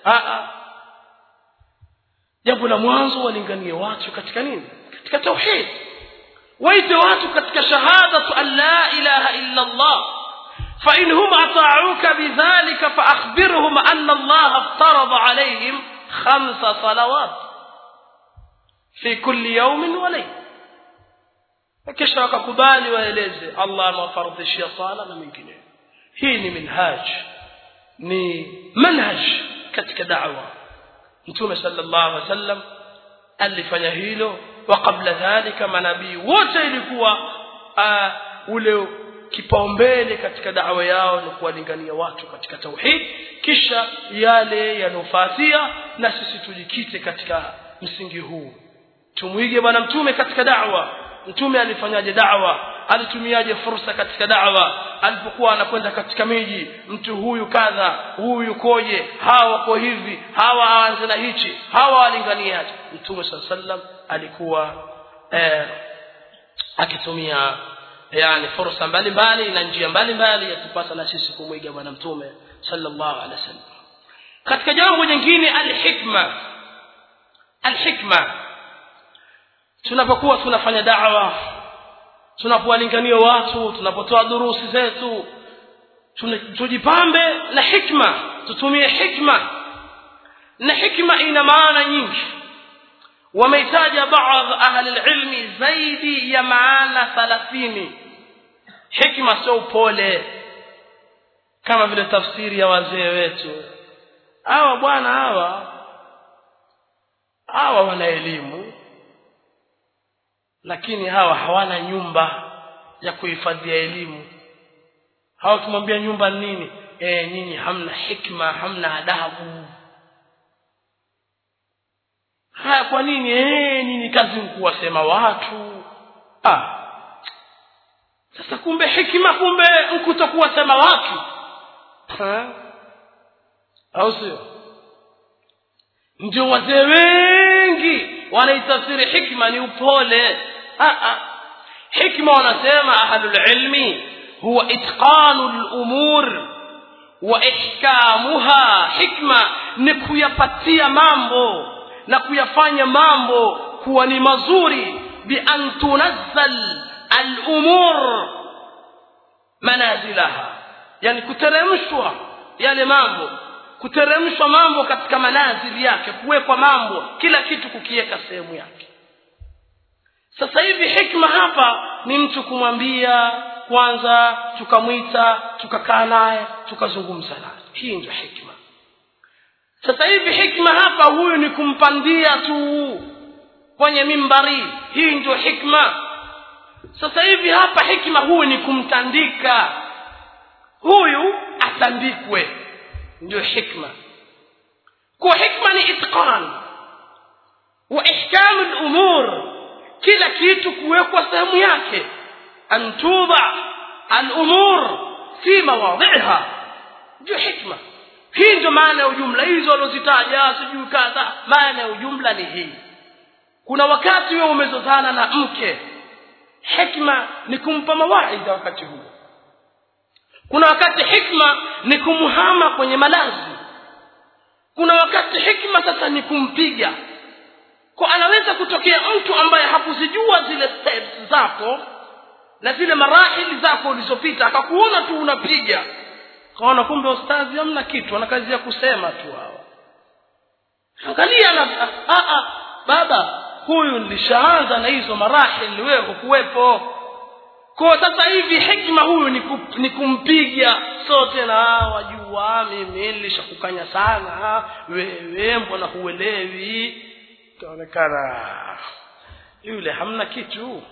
jambo la mwanzo walinganie watu katika nini katika tauhid waite watu katika shahadatu an la ilaha illa allah فإن هم أطاعوك بذلك فأخبرهم أن الله افترض عليهم خمس صلوات في كل يوم وليلة kisha wakakubali waeleze allah amewafardhishia sala na mengineyo hii ni minhaj ni manhaj katika da'wa mtume sallallahu alaihi wasallam alifanya hilo wa kabla dhalika manabii wote ilikuwa uh, ule kipaumbele katika da'wa yao ni kuwalingania watu katika tauhid kisha yale yanofuatia na sisi tujikite katika msingi huu tumwige bwana mtume katika da'wa mtume alifanyaje da'wa alitumiaje fursa katika da'wa alipokuwa anakwenda katika miji mtu huyu kadha huyu koje hawa wako hivi hawa aanze na hichi hawa walinganiaje mtume saa sallam alikuwa eh, akitumia yani fursa mbalimbali na njia mbalimbali yatupasa na sisi kumwiga bwana mtume sallallahu alaihi wasallam katika jambo jingine alhikma alhikma tunapokuwa tunafanya da'wa tunapowalingania watu tunapotoa durusi zetu tujipambe na hikma tutumie hikma na hikma ina maana nyingi wameitaja baadhi ahli ilmi zaidi ya maana thalathini hikma sio upole kama vile tafsiri ya wazee wetu hawa bwana hawa hawa wana elimu lakini hawa hawana nyumba ya kuhifadhia elimu hawa ukimwambia nyumba nini e, nyinyi hamna hikma hamna adabu haya kwa nini e, nini kazi kuwasema watu ah. sasa kumbe hikima kumbe nkutokuwasema watu ha? au sio ndio wazee wengi wanaitafsiri hikma ni upole hikma wanasema ahlulilmi huwa itqanu lumur wa ihkamuha hikma ni kuyapatia mambo na kuyafanya mambo kuwa ni mazuri bian tunazzal alumur manazilaha yani kuteremshwa yale mambo kuteremshwa mambo katika manazili yake kuwekwa mambo kila kitu kukiweka sehemu yake sasa hivi hikma hapa ni mtu kumwambia kwanza tukamwita tukakaa naye tukazungumza naye hii ndio hikma sasa hivi hikma hapa huyu ni kumpandia tu kwenye mimbari hii ndio hikma sasa hivi hapa hikma huyu ni kumtandika huyu atandikwe ndio hikma kwa hikma ni itqan wa ihkamu lumur kila kitu kuwekwa sehemu yake an tuda alumur fi mawadhiha ndio hikma hii ndio maana ya ujumla hizo waliozitaja sijui kadha maana ya ujumla ni hii kuna wakati wewe umezozana na mke hikma ni kumpa mawaidha wakati huo kuna wakati hikma ni kumhama kwenye malazi kuna wakati hikma sasa ni kumpiga kwa anaweza kutokea mtu ambaye hakuzijua zile steps zako na zile marahili zako ulizopita akakuona tu unapiga kaona kumbe ustazi hamna kitu ana kazi ya kusema tu hawa angalia na a a baba huyu nilishaanza na hizo marahili wewe hukuwepo kwa sasa hivi hikma huyu ni, kup, ni kumpiga sote na wajua mimi nilishakukanya sana wewe mbona huelewi kaonekana yule hamna kitu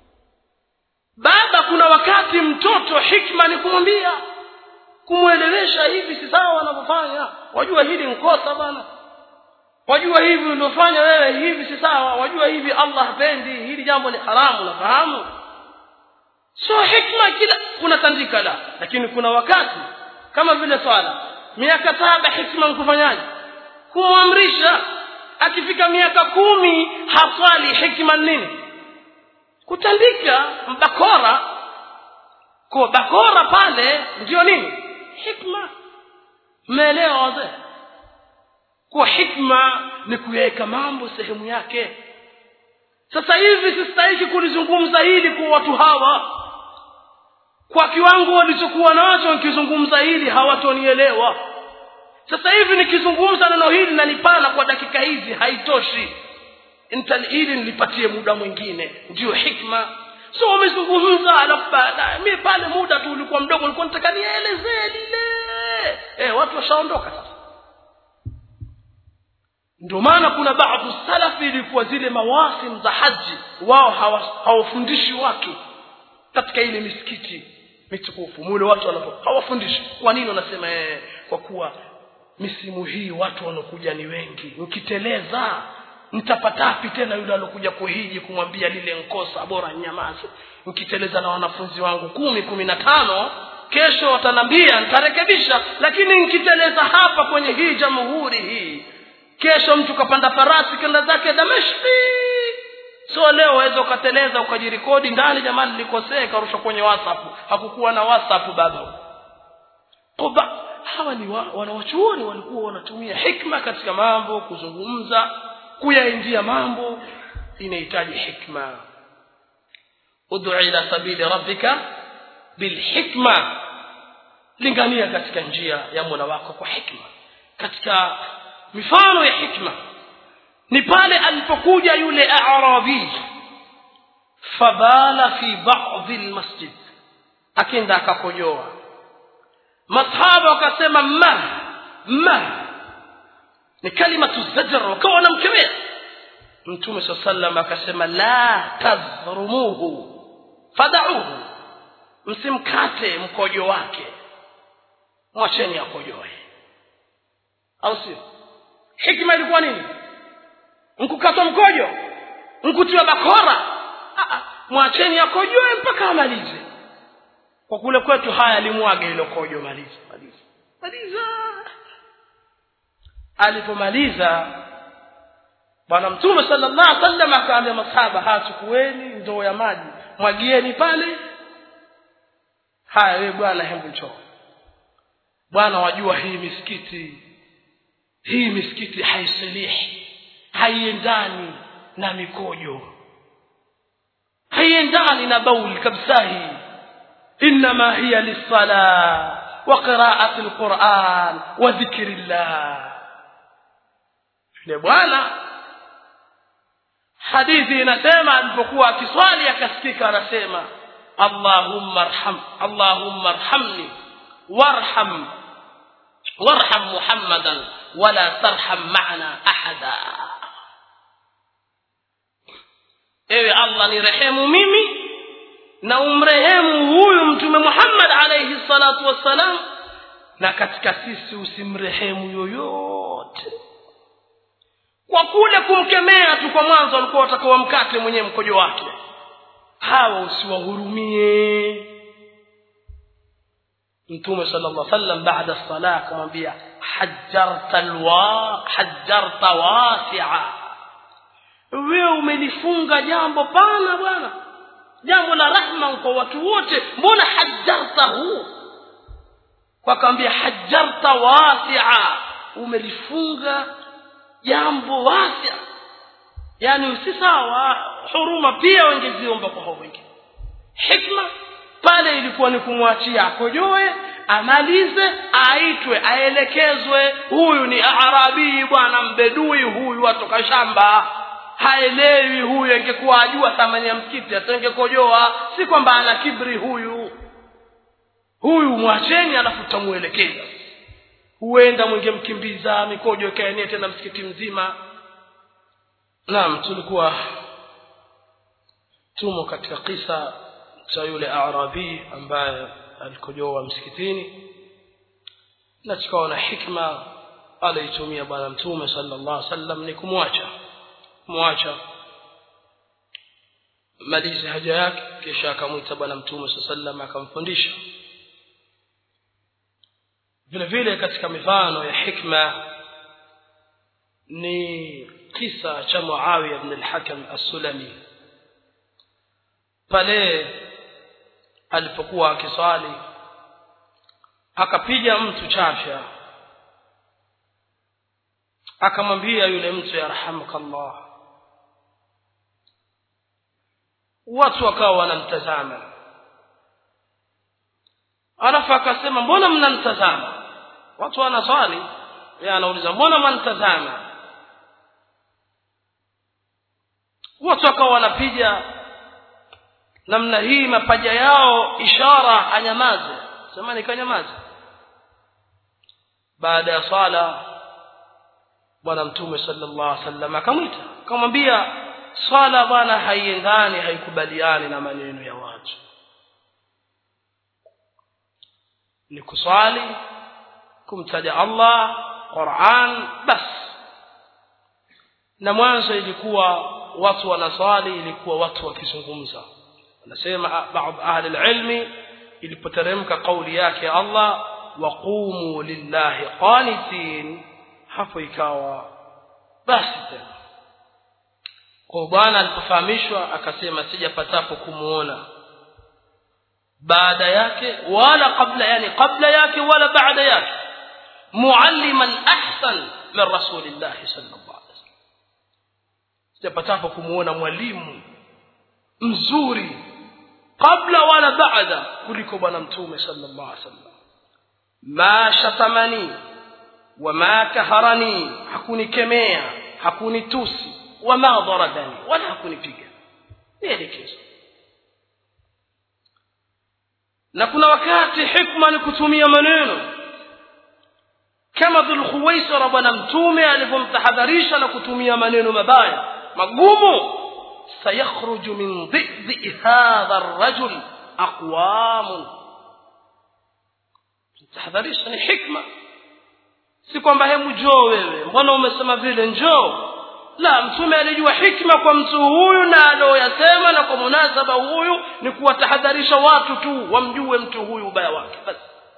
baba kuna wakati mtoto hikma ni kumwambia kumwelewesha hivi si sawa wanavyofanya wajua hili nkosa bana wajua hivi uliofanya wewe hivi si sawa wajua hivi allah hapendi hili jambo ni haramu nafahamu sio hikma kila unatandika la lakini kuna wakati kama vile swala miaka saba hikma nkufanyaje kumwamrisha akifika miaka kumi haswali hikma nini kutandika bakora kwa bakora pale ndio nini hikma mmeelewa wazee kwa hikma ni kuyaweka mambo sehemu yake sasa hivi sistahiki kulizungumza hili kwa watu hawa kwa kiwango walichokuwa nacho nikizungumza hili hawatonielewa sasa hivi nikizungumza neno hili nalipana kwa dakika hizi haitoshi hili nilipatie muda mwingine ndio hikma so umezungumza alafu baadaye mi pale muda tu ulikuwa mdogo ulikuwa nataka nielezee lile eh watu washaondoka sasa ndio maana kuna baadhi salafi ilikuwa zile mawasim za haji wao hawafundishi watu katika ile misikiti mitukufu mule watu wanapo hawafundishi kwa nini wanasema eh, kwa kuwa misimu hii watu wanakuja ni wengi nkiteleza nitapatapi tena yule alokuja kuhiji kumwambia lile nkosa bora nyamaze nkiteleza na wanafunzi wangu kumi kumi na tano kesho watanambia nitarekebisha lakini nkiteleza hapa kwenye hii jamhuri hii kesho mtu kapanda farasi kenda zake dameshki so leo waweza ukateleza ukajirikodi ndani jamani nilikosea ikarushwa kwenye whatsapp hakukuwa na whatsapp baba Kuba, hawa ni wa, wanawachuoni walikuwa wanatumia hikma katika mambo kuzungumza kuyaingia mambo inahitaji hikma ud'u ila sabili rabbika bilhikma lingania katika njia ya mola wako kwa hikma katika mifano ya hikma ni pale alipokuja yule arabi fabala fi ba'dhi almasjid akenda akakojoa masahaba wakasema ma ma ni kalimatu zajr wakawa wanamkemea mtume saa sallam akasema la tadhrumuhu fadauhu msimkate mkojo wake mwacheni akojoe au sio hikma ilikuwa nini nkukatwa mkojo nkutiwa bakora mwacheni akojoe mpaka amalize kwa kule kwetu haya alimwaga ilo kojo maliza maliza maliza alipomaliza bwana mtume sallallahu alaihi wasallam akaambia masahaba hachukueni ndoo ya maji mwagieni pale haya wewe bwana hebu njoo bwana wajua hii misikiti hii misikiti haisilihi haiendani na mikojo haiendani na bauli kabisa hii انما هي للصلاه وقراءه القران وذكر الله yule bwana hadithi inasema alipokuwa akiswali akasikika anasema allahumma arham allahumma arhamni warham warham muhammadan wala tarham ma'ana ahada ewe allah ni rehemu mimi na umrehemu huyu mtume Muhammad alayhi salatu wassalam na katika sisi usimrehemu yoyote kwa kule kumkemea tu kwa mwanzo walikuwa watakawa mkate mwenyewe mkojo wake hawa usiwahurumie mtume sallallahu alaihi wasallam baada sala akamwambia hajjarta alwa hajjarta wasi'a wewe umelifunga jambo pana bwana jambo la rahma kwa watu wote mbona hajjartahu kwa kaambia hajarta wasia umelifunga jambo wasia yani si sawa huruma pia wangeziomba kwa hao wengine hikma pale ilikuwa ni kumwachia akojoe amalize aitwe aelekezwe huyu ni arabii bwana mbedui huyu atoka shamba haelewi huyu angekuwa ajua thamani ya msikiti atangekojoa si kwamba ana kibri huyu huyu mwacheni alafu tamuelekeza huenda mwengemkimbiza mikojo ikaenea tena msikiti mzima naam tulikuwa tumo katika kisa cha yule arabi ambaye alikojoa msikitini na tukaona hikma aliitumia bwana mtume sallallahu alaihi wasallam ni kumwacha kumwacha malize haja yake kisha akamwita bwana mtume sallallahu alaihi wasallam akamfundisha vile vile katika mifano ya hikma ni kisa cha Muawiya ibn al-Hakam as-Sulami pale alipokuwa akiswali akapiga mtu chafya akamwambia yule mtu yarhamukallah watu wakawa wanamtazama alafu akasema mbona mnamtazama watu wanaswali yeye anauliza mbona mnamtazama watu wakawa wanapiga namna hii mapaja yao ishara anyamaze sema nikanyamaze baada ya swala bwana mtume sallallahu alaihi wasallam akamwita akamwambia swala bwana haiendani haikubaliani na maneno ya watu ni kuswali kumtaja Allah Qur'an bas na mwanzo ilikuwa watu wanaswali ilikuwa watu wakizungumza anasema baadhi ahli alilmi ilipoteremka kauli yake Allah waqumu lillahi qanitin hapo ikawa basi tena kwa bwana alipofahamishwa akasema sijapatapo kumuona baada yake wala kabla yani kabla yake wala baada yake mualliman ahsan min rasulillah sallallahu alaihi wasallam sijapatapo kumuona mwalimu mzuri kabla wala baada kuliko bwana mtume sallallahu alaihi wasallam ma shatamani wama kaharani hakunikemea hakunitusi wama dharadani wala hakunipiga nielekezo na kuna wakati hikma ni kutumia maneno kama dhulkhuwaisara bwana mtume alivyomtahadharisha na kutumia maneno mabaya magumu sayakhruju min dhidhi hadha arrajul aqwamun tahadharisha ni hikma si kwamba hebu njoo wewe mbona umesema vile njoo la mtume alijua hikma kwa mtu huyu na aloyasema na kwa munasaba huyu ni kuwatahadharisha watu tu wamjue mtu huyu ubaya wake basi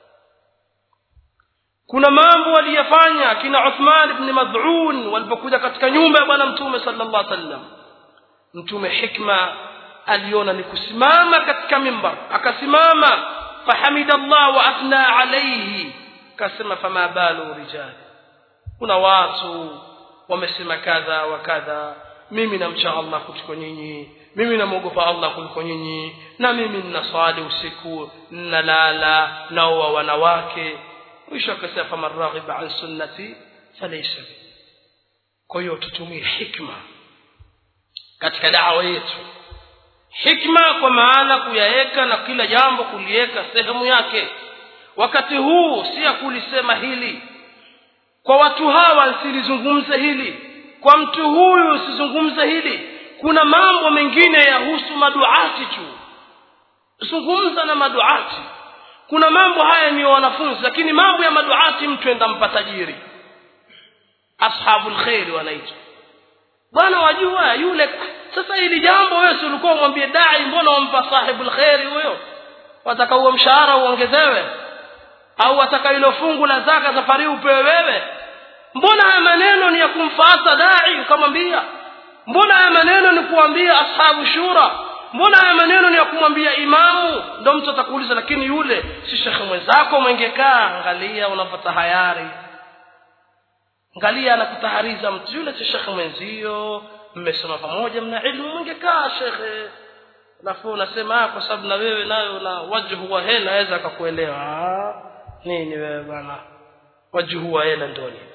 kuna mambo waliyafanya kina Uthman ibn Mad'un walipokuja katika nyumba ya bwana mtume sallallahu alaihi wasallam mtume hikma aliona ni kusimama katika mimbar akasimama fahamidallah wa athna alayhi kasema fama balu rijali kuna watu wamesema kadha wa kadha mimi namcha Allah kuliko nyinyi mimi namwogopa Allah kuliko nyinyi na mimi ninaswali usiku ninalala naoa wanawake mwisho akasema faman raghiba an sunnati falaysa kwa hiyo tutumie hikma katika dawa yetu hikma kwa maana kuyaweka na kila jambo kuliweka sehemu yake wakati huu si ya kulisema hili kwa watu hawa silizungumze hili kwa mtu huyu usizungumze hili kuna mambo mengine yahusu maduati tu zungumza na maduati kuna mambo haya ni wanafunzi lakini mambo ya maduati mtu enda mpatajiri ashabul khair wanaitwa bwana wajua yule sasa hili jambo wewe si ulikuwa umwambie dai mbona wampa sahibul khair huyo wataka huo mshahara uongezewe au wataka hilo fungu la zaka safari upewe wewe mbona haya maneno ni ya kumfuata dai ukamwambia mbona haya maneno ni kuambia ashabu shura mbona haya maneno ni ya kumwambia imamu ndo mtu atakuuliza lakini yule si shekhe mwenzako mwengekaa angalia unapata hayari angalia anakutahariza mtu yule si shekhe mwenzio mmesoma pamoja mna ilmu mwengekaa shekhe alafu unasema kwa sababu na wewe nayo na wajhu wa hela aweza akakuelewa nini wewe bwana wajhu wa hela ndio nini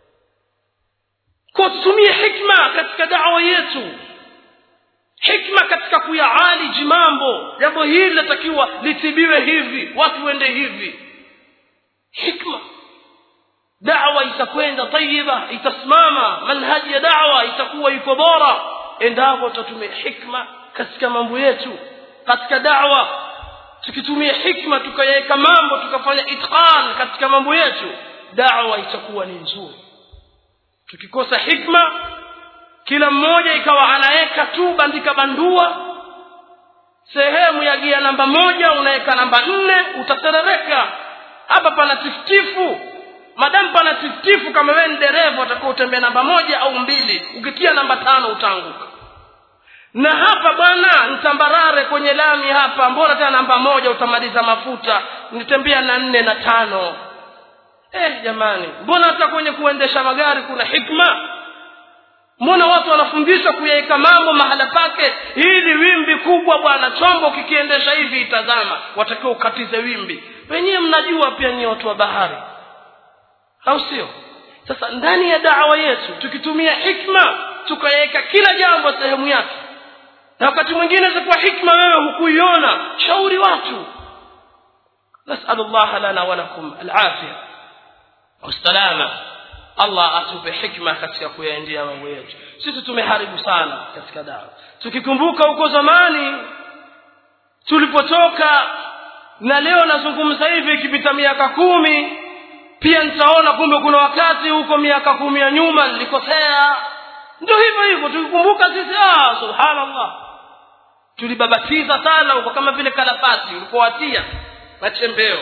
kwa tutumie hikma katika dawa yetu hikma katika kuyaaliji mambo jambo hili linatakiwa litibiwe hivi watu wende hivi hikma dawa itakwenda tayiba itasimama manhaji ya dawa itakuwa iko bora endapo tutatumia hikma katika mambo yetu katika dawa tukitumia hikma tukayaweka mambo tukafanya itqan katika mambo yetu dawa itakuwa ni nzuri tukikosa hikma kila mmoja ikawa anaweka tu bandika bandua sehemu ya gia namba moja unaweka namba nne utaterereka hapa pana tiftifu madamu pana tiftifu kama wewe ni dereva utakuwa utembea namba moja au mbili ukitia namba tano utaanguka na hapa bwana nitambarare kwenye lami hapa mbona tena namba moja utamaliza mafuta nitembea na nne na tano eh jamani mbona hata kwenye kuendesha magari kuna hikma mbona watu wanafundishwa kuyaweka mambo mahala pake hili wimbi kubwa bwana chombo kikiendesha hivi itazama watakiwa ukatize wimbi wenyewe mnajua pia ni watu wa bahari au sio sasa ndani ya dawa yetu tukitumia hikma tukaweka kila jambo sehemu yake na wakati mwingine zikuwa hikma wewe hukuiona shauri watu nasalu llaha lana walakum alafia wassalama allah atupe hikma katika kuyaendea mambo yetu sisi tumeharibu sana katika dawa tukikumbuka huko zamani tulipotoka na leo nazungumza hivi ikipita miaka kumi pia nitaona kumbe kuna wakati huko miaka kumi ya nyuma nilikosea ndio hivyo hivyo tukikumbuka sisi ah subhanallah tulibabatiza sana huko kama vile kalafati ulipowatia na chembeo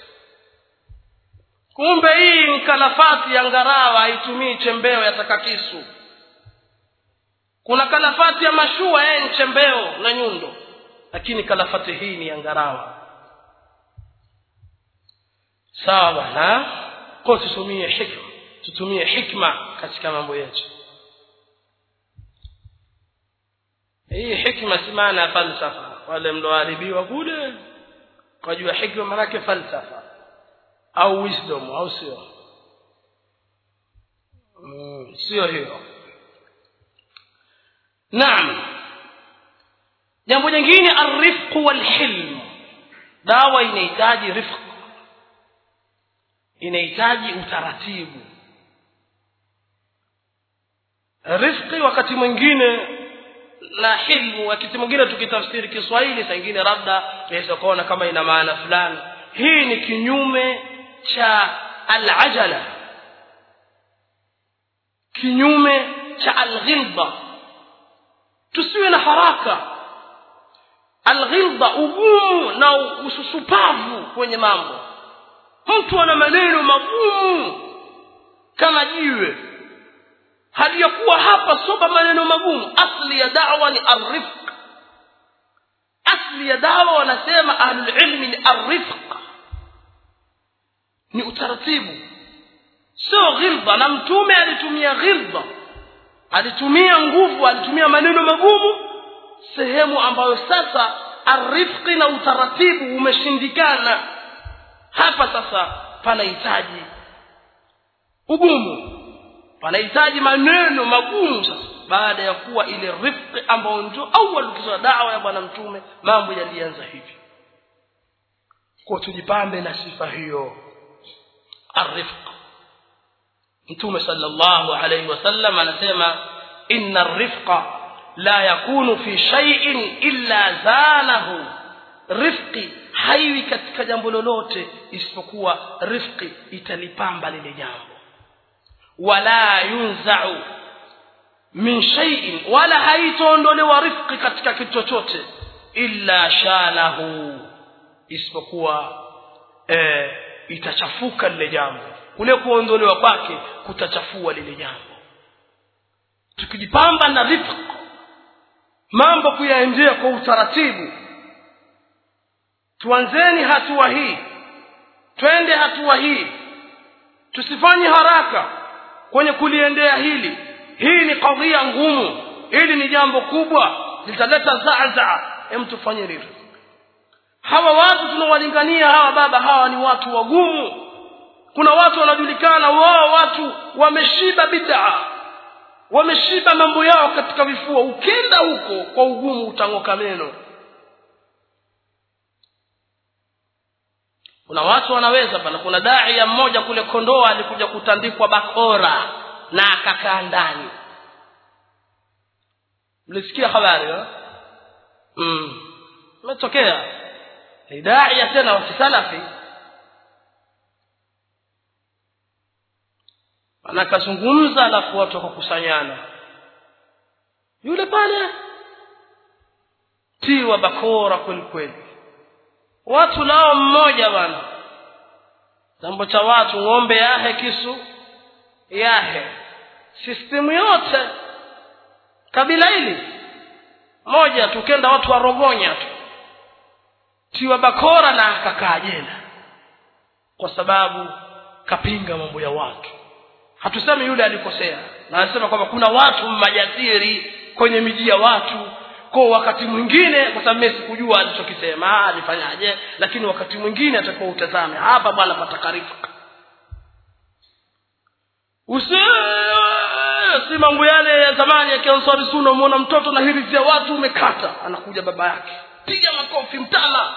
kumbe hii ni kalafati ya ngarawa haitumii chembeo yataka kisu kuna kalafati ya mashua yeye ni chembeo na nyundo lakini kalafati hii ni ya ngarawa sawa bwana kwa tutumie hikma tutumie hikma katika mambo yetu hii hikma si maana ya falsafa wale mlioharibiwa kule kwa jua hikma maanake falsafa au wisdom au sio mm, sio hiyo naam jambo jingine arifqu walhilm dawa inahitaji rifq inahitaji utaratibu rifqi wakati mwingine na hilmu wakati mwingine tukitafsiri kiswahili saa ingine labda naweza kuona kama ina maana fulani hii ni kinyume cha alajala kinyume cha alghilba tusiwe na haraka alghilba ugumu na ususupavu kwenye mambo mtu ana maneno magumu kama jiwe hali ya kuwa hapa soba maneno magumu asli ya dawa ni arifq asli ya dawa wanasema ahlulilmi ni arifq ni utaratibu sio ghilba na mtume alitumia ghilba alitumia nguvu alitumia maneno magumu sehemu ambayo sasa arifqi na utaratibu umeshindikana hapa sasa panahitaji ugumu panahitaji maneno magumu sasa baada ya kuwa ile rifqi ambayo ndio awal ukisoma dawa ya bwana mtume mambo yalianza hivi kwa tujipambe na sifa hiyo arifq mtume sallallahu alayhi wasallam anasema inna arifqa la yakunu fi shay'in illa zanahu rifqi haiwi katika jambo lolote isipokuwa rifqi italipamba lile jambo wala yunzau min shay'in wala haitaondolewa rifqi katika kitu chochote illa shanahu isipokuwa eh, itachafuka lile jambo kule kuondolewa kwake kutachafua lile jambo tukijipamba na rifq mambo kuyaendea kwa utaratibu tuanzeni hatua hii twende hatua hii tusifanye haraka kwenye kuliendea hili hii ni kadhia ngumu hili ni jambo kubwa litaleta zaazaa hem tufanye hivyo hawa watu tunawalingania hawa baba hawa ni watu wagumu kuna watu wanajulikana wao watu wameshiba bid'a wameshiba mambo yao katika vifua ukenda huko kwa ugumu utang'oka meno kuna watu wanaweza bana kuna dai ya mmoja kule kondoa alikuja kutandikwa bakora na akakaa ndani mlisikia habari mm. imetokea ni daia tena wa kisalafi anakazungumza alafu watu wakakusanyana yule pale tiwa bakora kweli kweli watu nao mmoja bana jambo cha watu ng'ombe yahe kisu yahe sistemu yote kabila hili moja tukenda watu warogonya tu tiwa bakora na akakaa jela kwa sababu kapinga mambo ya watu hatusemi yule alikosea na anasema kwamba kuna watu majasiri kwenye miji ya watu kwa wakati mwingine kwa sababu mimi sikujua alichokisema alifanyaje lakini wakati mwingine atakuwa utazame hapa bwana patakarifu usi si mambo yale ya zamani ya kiansari sunna umeona mtoto na hirizia watu umekata anakuja baba yake piga makofi mtala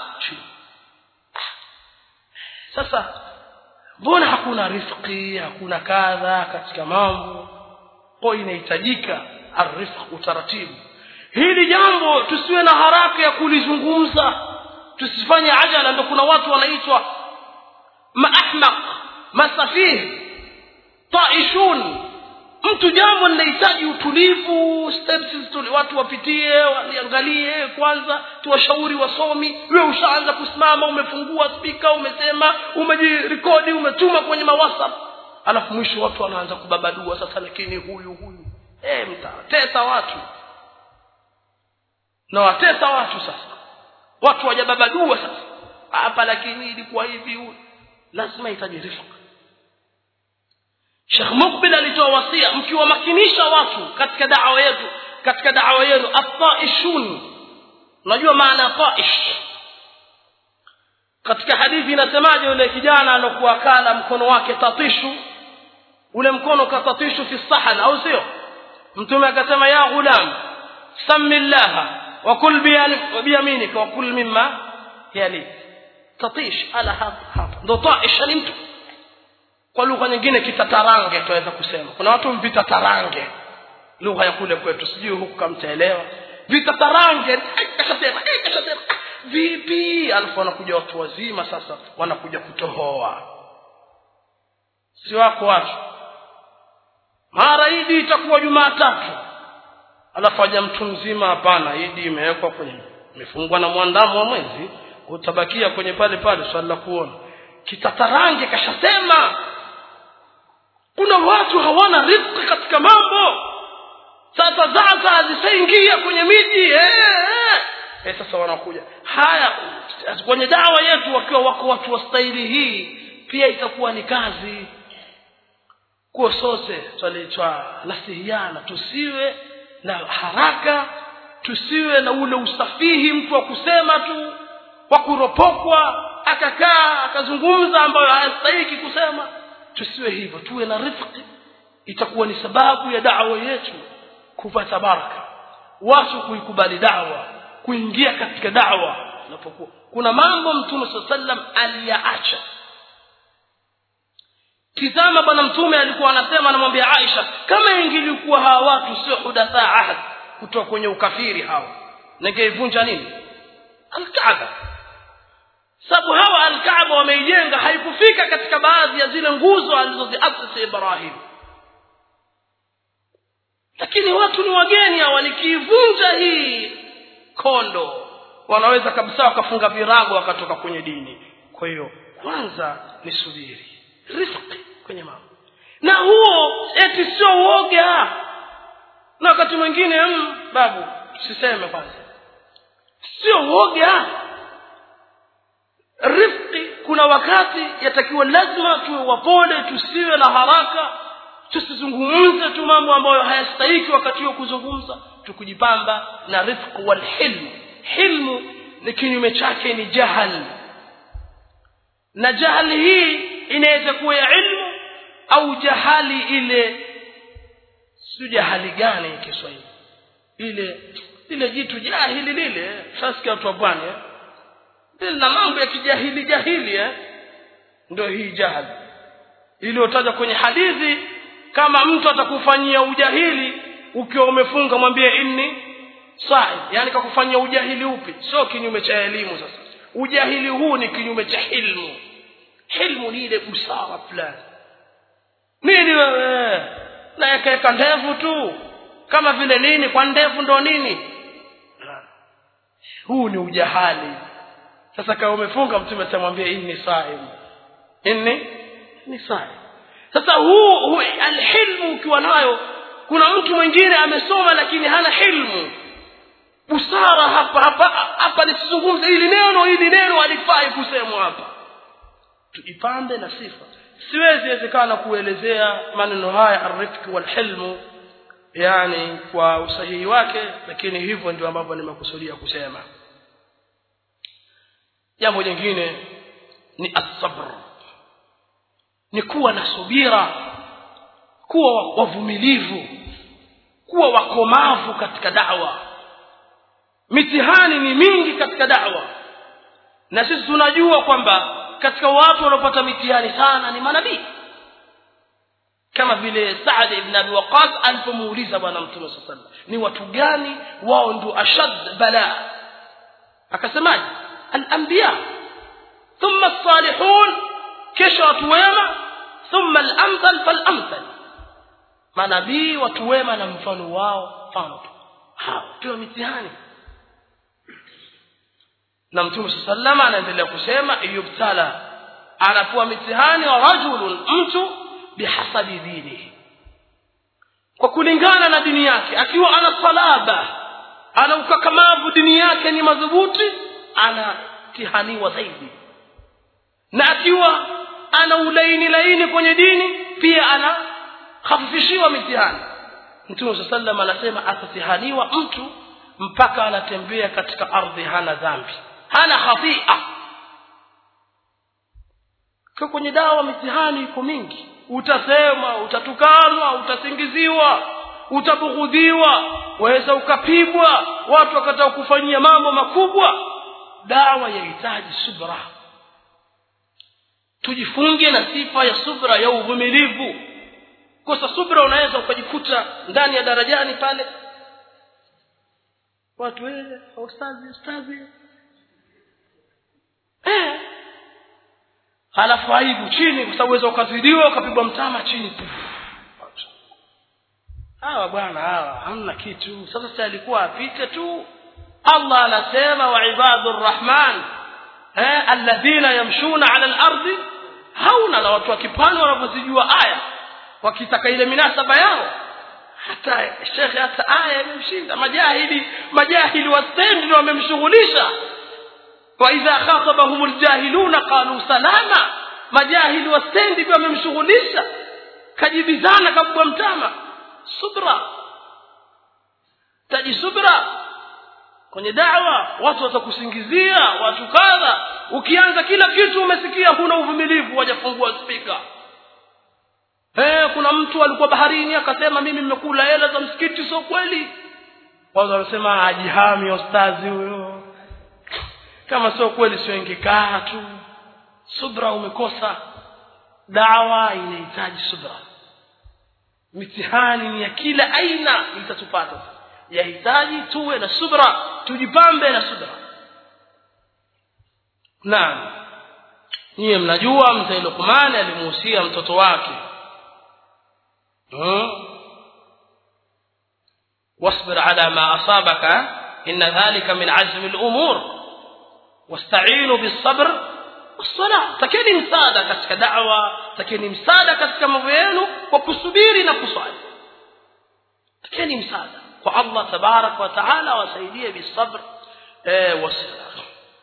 sasa mbona hakuna rifqi hakuna kadha katika mambo kwa inahitajika arifq utaratibu hili jambo tusiwe na haraka ya kulizungumza tusifanye ajala ndio kuna watu wanaitwa maahmaq masafih taishun mtu jambo linahitaji utulivu steps tuli, watu wapitie waliangalie kwanza tuwashauri wasomi wewe ushaanza kusimama umefungua spika umesema umejirekodi umetuma kwenye mawhatsapp alafu mwisho watu wanaanza kubabadua sasa lakini huyu huyu eh mtatesa watu na watesa watu sasa watu wajababadua sasa hapa lakini ilikuwa hivi lazima itaje rifqa Sheikh Mukbil alitoa wasia mkiwamakinisha watu katika da'wa yetu katika da'wa yetu at-taishun unajua maana taish katika hadithi inasemaje yule kijana alokuwa kala mkono wake tatishu ule mkono katatishu fi sahan au sio mtume akasema ya ghulam samillah wa kul biyaminika wa kul mimma yalik tatish ala hapa hapa ndo taish ni mtu kwa lugha nyingine kitatarange tunaweza kusema kuna watu vitatarange lugha ya kule kwetu sijui huku kamtaelewa vitatarange kashasema kashasema vipi alafu wanakuja watu wazima sasa wanakuja kutohoa si wako watu mara idi itakuwa jumatatu alafu aja mtu mzima hapana idi imewekwa kwenye imefungwa na mwandamo wa mwezi utabakia kwenye pale pale swali la kuona kitatarange kashasema kuna watu hawana riziki katika mambo sasa zaza zishaingia kwenye miji eh, eh. Eh, sasa wanakuja haya kwenye dawa yetu wakiwa wako watu wa staili hii pia itakuwa ni kazi kuwa sote twalitwa nasihiana tusiwe na haraka tusiwe na ule usafihi mtu wa kusema tu wa kuropokwa akakaa akazungumza ambayo hayastahiki kusema tusiwe hivyo tuwe na rifqi itakuwa ni sababu ya dawa yetu kupata baraka watu kuikubali dawa kuingia katika dawa unapokuwa kuna mambo mtume saa sallam aliyaacha tizama bwana mtume alikuwa anasema anamwambia aisha kama ingilikuwa hawa watu sio hudatha ahad kutoka kwenye ukafiri hawa ningeivunja nini alkaaba sababu hawa alkaaba wameijenga haikufika katika baadhi ya zile nguzo alizoziasisi ibrahim lakini watu ni wageni hawa nikiivunja hii kondo wanaweza kabisa wakafunga virago wakatoka kwenye dini kwa hiyo kwanza ni subiri rifqi kwenye mambo na huo eti sio uoga na wakati mwingine mm, babu tusiseme kwanza sio woga rifqi kuna wakati yatakiwa lazima tuwe wapole tusiwe na haraka tusizungumze tu mambo ambayo hayastahiki wakati wa kuzungumza tukujipamba na rifq wal hilm hilmu ni kinyume chake ni jahal na jahali hii inaweza kuwa ya ilmu au jahali ile si jahali gani Kiswahili ile ile jitu jahili lile sasa watu wa pwani eh na mambo ya kijahili jahili eh ndio hii jahali iliyotajwa kwenye hadithi kama mtu atakufanyia ujahili ukiwa umefunga mwambie inni sahi yani kakufanyia ujahili upi sio kinyume cha elimu sasa ujahili huu ni kinyume cha hilmu hilmu ni ile busara fulani nini wewe na yakaweka ndevu tu kama vile nini kwa ndevu ndo nini huu ni ujahali sasa kama umefunga mtume atamwambia inni saim inni ni saim sasa huu, huu alhilmu ukiwa nayo kuna mtu mwingine amesoma lakini hana hilmu busara hapa hapa hapa nisizungumze hili neno hili neno halifai kusemwa hapa tuipambe na sifa siwezi wezekana kuelezea maneno haya arifki walhilmu yani kwa usahihi wake lakini hivyo ndio ambavyo nimekusudia kusema jambo jingine ni asabr ni kuwa na subira kuwa wavumilivu kuwa wakomavu katika dawa mitihani ni mingi katika dawa na sisi tunajua kwamba katika watu wanaopata mitihani sana ni manabii kama vile Saad ibn Abi Waqqas alipomuuliza bwana Mtume صلى الله ni watu gani wao ndio ashad bala akasemaje al-anbiya thumma as-salihun kisha watu wema thumma al-amthal fal-amthal manabii watu wema na mfano wao mfano hao ndio mitihani na mtume sallama anaendelea kusema yubtala anakuwa mitihani wa rajulun mtu bihasabi dinihi kwa kulingana na dini yake akiwa ana salaba ana ukakamavu dini yake ni madhubuti anatihaniwa zaidi na akiwa ana ulaini laini kwenye dini pia ana khafifishiwa mitihani mtume sallam anasema atatihaniwa mtu mpaka anatembea katika ardhi hana dhambi hana khafia kwa kwenye dawa mitihani iko mingi utasema utatukanwa utasingiziwa utabughudhiwa waweza ukapigwa watu wakataka kufanyia mambo makubwa dawa yahitaji subra tujifunge na sifa ya subra ya uvumilivu kosa subra unaweza ukajikuta ndani ya darajani pale watu wewe ustazi ustazi eh halafu aibu chini kwa sababu ukazidiwa ukapigwa mtama chini hawa bwana hawa hamna kitu sasa si alikuwa apite tu Allah anasema wa ibadur rahman eh alladhina yamshuna ala al-ardi hauna na watu wakipani wanavyozijua aya wakitaka ile minasaba yao hata shekhe hata aya imemshinda majahili majahili wastendi ndio wamemshughulisha wa idha khatabahum aljahiluna qalu salama majahili wastendi ndio wamemshughulisha kajibizana kabwa mtama subra taji subra kwenye dawa watu watakusingizia watu kadha ukianza kila kitu umesikia huna uvumilivu wajafungua spika Eh, kuna mtu alikuwa baharini akasema mimi nimekula hela za msikiti sio kweli. Wao wanasema ajihami ustazi huyo. Kama sio kweli sio ingekaa tu. Subra umekosa. Dawa inahitaji subra. Mitihani ni ya kila aina itatupata. Yahitaji tuwe na subra, tujipambe na subra. Naam. Niye mnajua mzee Luqman alimuhusia mtoto wake واصبر على ما أصابك إن ذلك من عزم الأمور واستعينوا بالصبر والصلاة تكيني مساعدة كتك دعوة تكيني مساعدة كتك مبينه وكسبيري نكسعي تكيني مساعدة kwa Allah tabarak wa taala wasaidie bisabr eh, wasila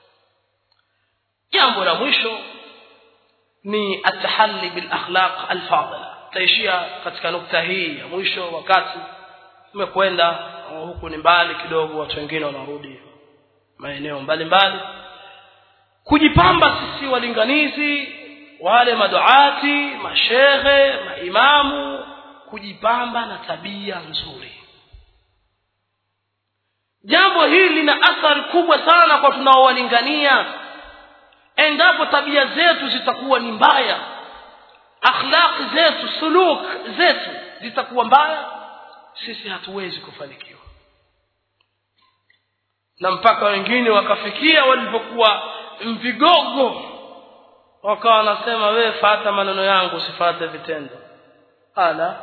jambo la mwisho ni atahalli bil akhlaq al fadila taishia katika nukta hii ya mwisho wakati umekwenda huku ni mbali kidogo watu wengine wanarudi maeneo mbalimbali kujipamba sisi walinganizi wale maduati mashehe maimamu kujipamba na tabia nzuri jambo hili lina athari kubwa sana kwa tunaowalingania endapo tabia zetu zitakuwa ni mbaya akhlaqi zetu suluk zetu zitakuwa mbaya sisi hatuwezi kufanikiwa na mpaka wengine wakafikia walipokuwa mvigogo wakawa wanasema wewe fata maneno yangu usifate vitendo ala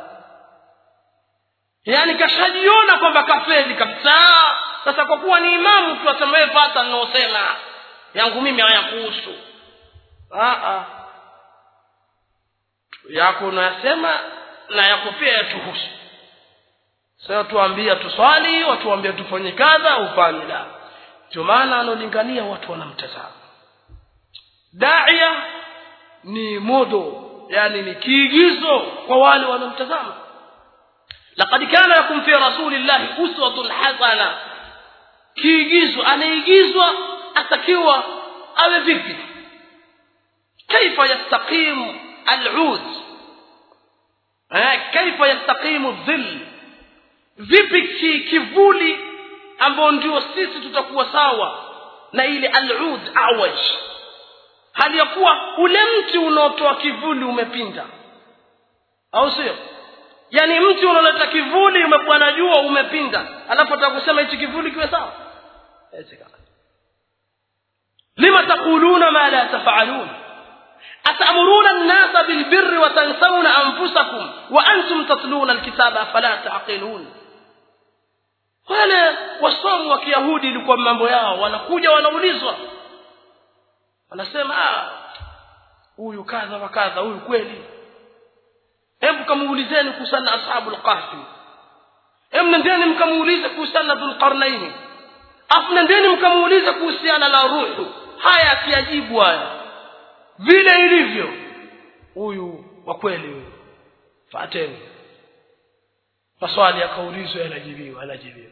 yaani kashajiona kwamba kafeli kabisa sasa kwa kuwa ni imamu tu asema wewe fata ninaosema yangu mimi hayakuhusu yako unayasema na yako pia yatuhusu sasa tuambia tuswali watuambia tufanye kadha ufanye la ndio maana analingania watu wanamtazama daia ni modo yani ni kiigizo kwa wale wanaomtazama laqad kana lakum fi rasulillahi uswatun hasana kiigizo anaigizwa atakiwa awe vipi kaifa yastaqimu al'ud kaifa yastaqimu dhill vipi kivuli ambao ndio sisi tutakuwa sawa na ile al'ud awaj hali ya kuwa ule mti unaotoa kivuli umepinda au sio yani mti unaoleta kivuli umekuwa na jua umepinda alafu atakusema hichi kivuli kiwe sawa lima taquluna ma la tafalun atamuruna an-nasa bil birri wa tansawna anfusakum wa antum tatluna al-kitaba afala taqilun wale wasomi wa kiyahudi ilikuwa mambo yao wanakuja wanaulizwa wanasema huyu kadha wa kadha huyu kweli hebu kamuulizeni kuhusiana na ashabul kahfi hebu nendeni mkamuulize kuhusiana na dhulqarnaini afu nendeni mkamuulize kuhusiana na ruhu haya akiajibu haya vile ilivyo huyu wa kweli huyu fateni maswali yakaulizwa yanajibiwa yanajibiwa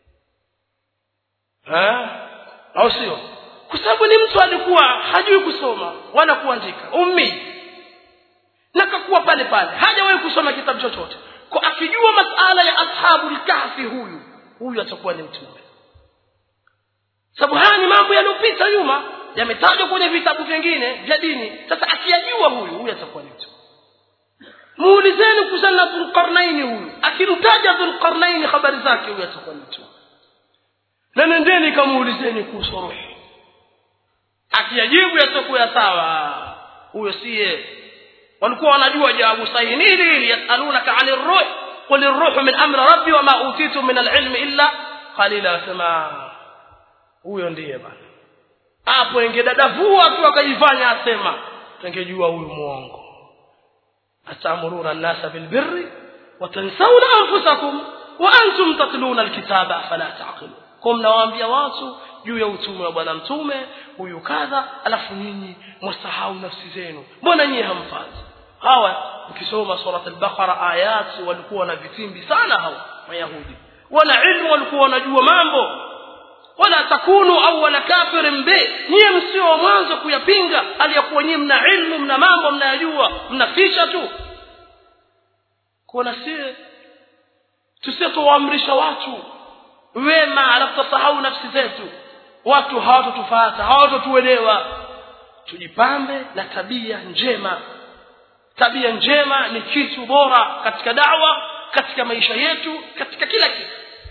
eh au sio kwa sababu ni mtu alikuwa hajui kusoma wala kuandika ummi na kakuwa pale pale hajawahi kusoma kitabu chochote kwa akijua masala ya ashabul kahfi huyu huyu atakuwa ni mtume sababu haya ni mambo yaliyopita nyuma yametajwa kwenye vitabu vingine vya dini sasa akiyajua huyu huyu atakuwa ni mtume muulizeni kuhusiana na dhulqarnaini huyu akimtaja dhulqarnaini habari zake huyu atakuwa ni mtume na nendeni kamuulizeni kuhusu ruhi akiyajibu yatakuwa sawa huyo siye walikuwa wanajua jawabu sahihi nini hili yasalunaka ani ruh qul ruhu min amri rabbi wama utitu min alilmi illa qalila sema huyo ndiye bana hapo ingedadavua tu akajifanya asema tungejua huyu muongo atamuruna an-nasa bil birri wa tansawna anfusakum wa antum tatluna alkitaba fala taqilun kwa mnawaambia watu juu ya utume wa bwana mtume huyu kadha alafu nyinyi mwasahau nafsi zenu mbona nyinyi hamfati hawa ukisoma surat al-baqara ayat walikuwa na vitimbi sana hawa mayahudi wana ilmu walikuwa wanajua mambo wala takunu awwala kafirin bi nyie msio wa mwanzo kuyapinga aliyakuwa nyie mna ilmu mna mambo mnayajua mnaficha tu kuna sie tusitowaamrisha watu wema alafu tusahau nafsi zetu watu hawatotufuata hawatotuelewa tujipambe na tabia njema tabia njema ni kitu bora katika dawa katika maisha yetu katika kila kitu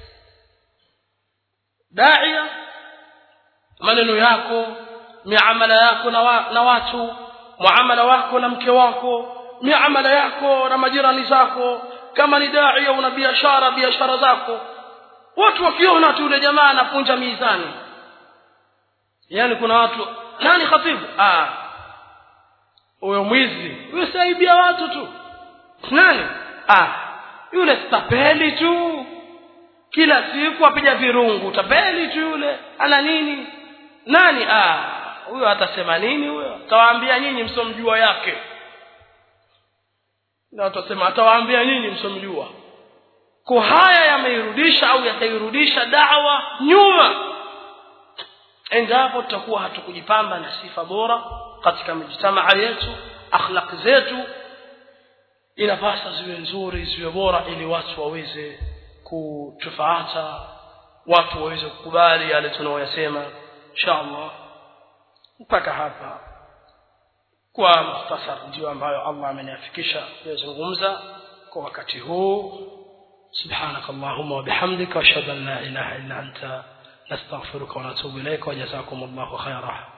daia maneno yako miamala yako na, wa, na watu muamala wako na mke wako miamala yako na majirani zako kama ni daia una biashara biashara zako watu wakiona tu yule jamaa anapunja mizani yani kuna watu nani khatibu ah huyo mwizi huyo saibia watu tu nani ah yule stapeli tu kila siku apiga virungu tapeli tu yule ana nini nani ah huyo atasema nini huyo atawaambia nyinyi msomjua yake na watasema atawaambia nyinyi msomjua kwa haya yameirudisha au yatairudisha dawa nyuma endapo tutakuwa hatukujipamba na sifa bora katika mjtamaa yetu akhlaq zetu inapasa ziwe nzuri ziwe bora ili watu waweze kutufaata watu waweze kukubali yale tunayoyasema insha allah mpaka hapa kwa mukhtasar ndio ambayo allah ameniafikisha kuyazungumza kwa wakati huu سبحانك اللهم وبحمدك واشهد ان لا اله الا انت نستغفرك ونتوب اليك وجزاكم الله خيرا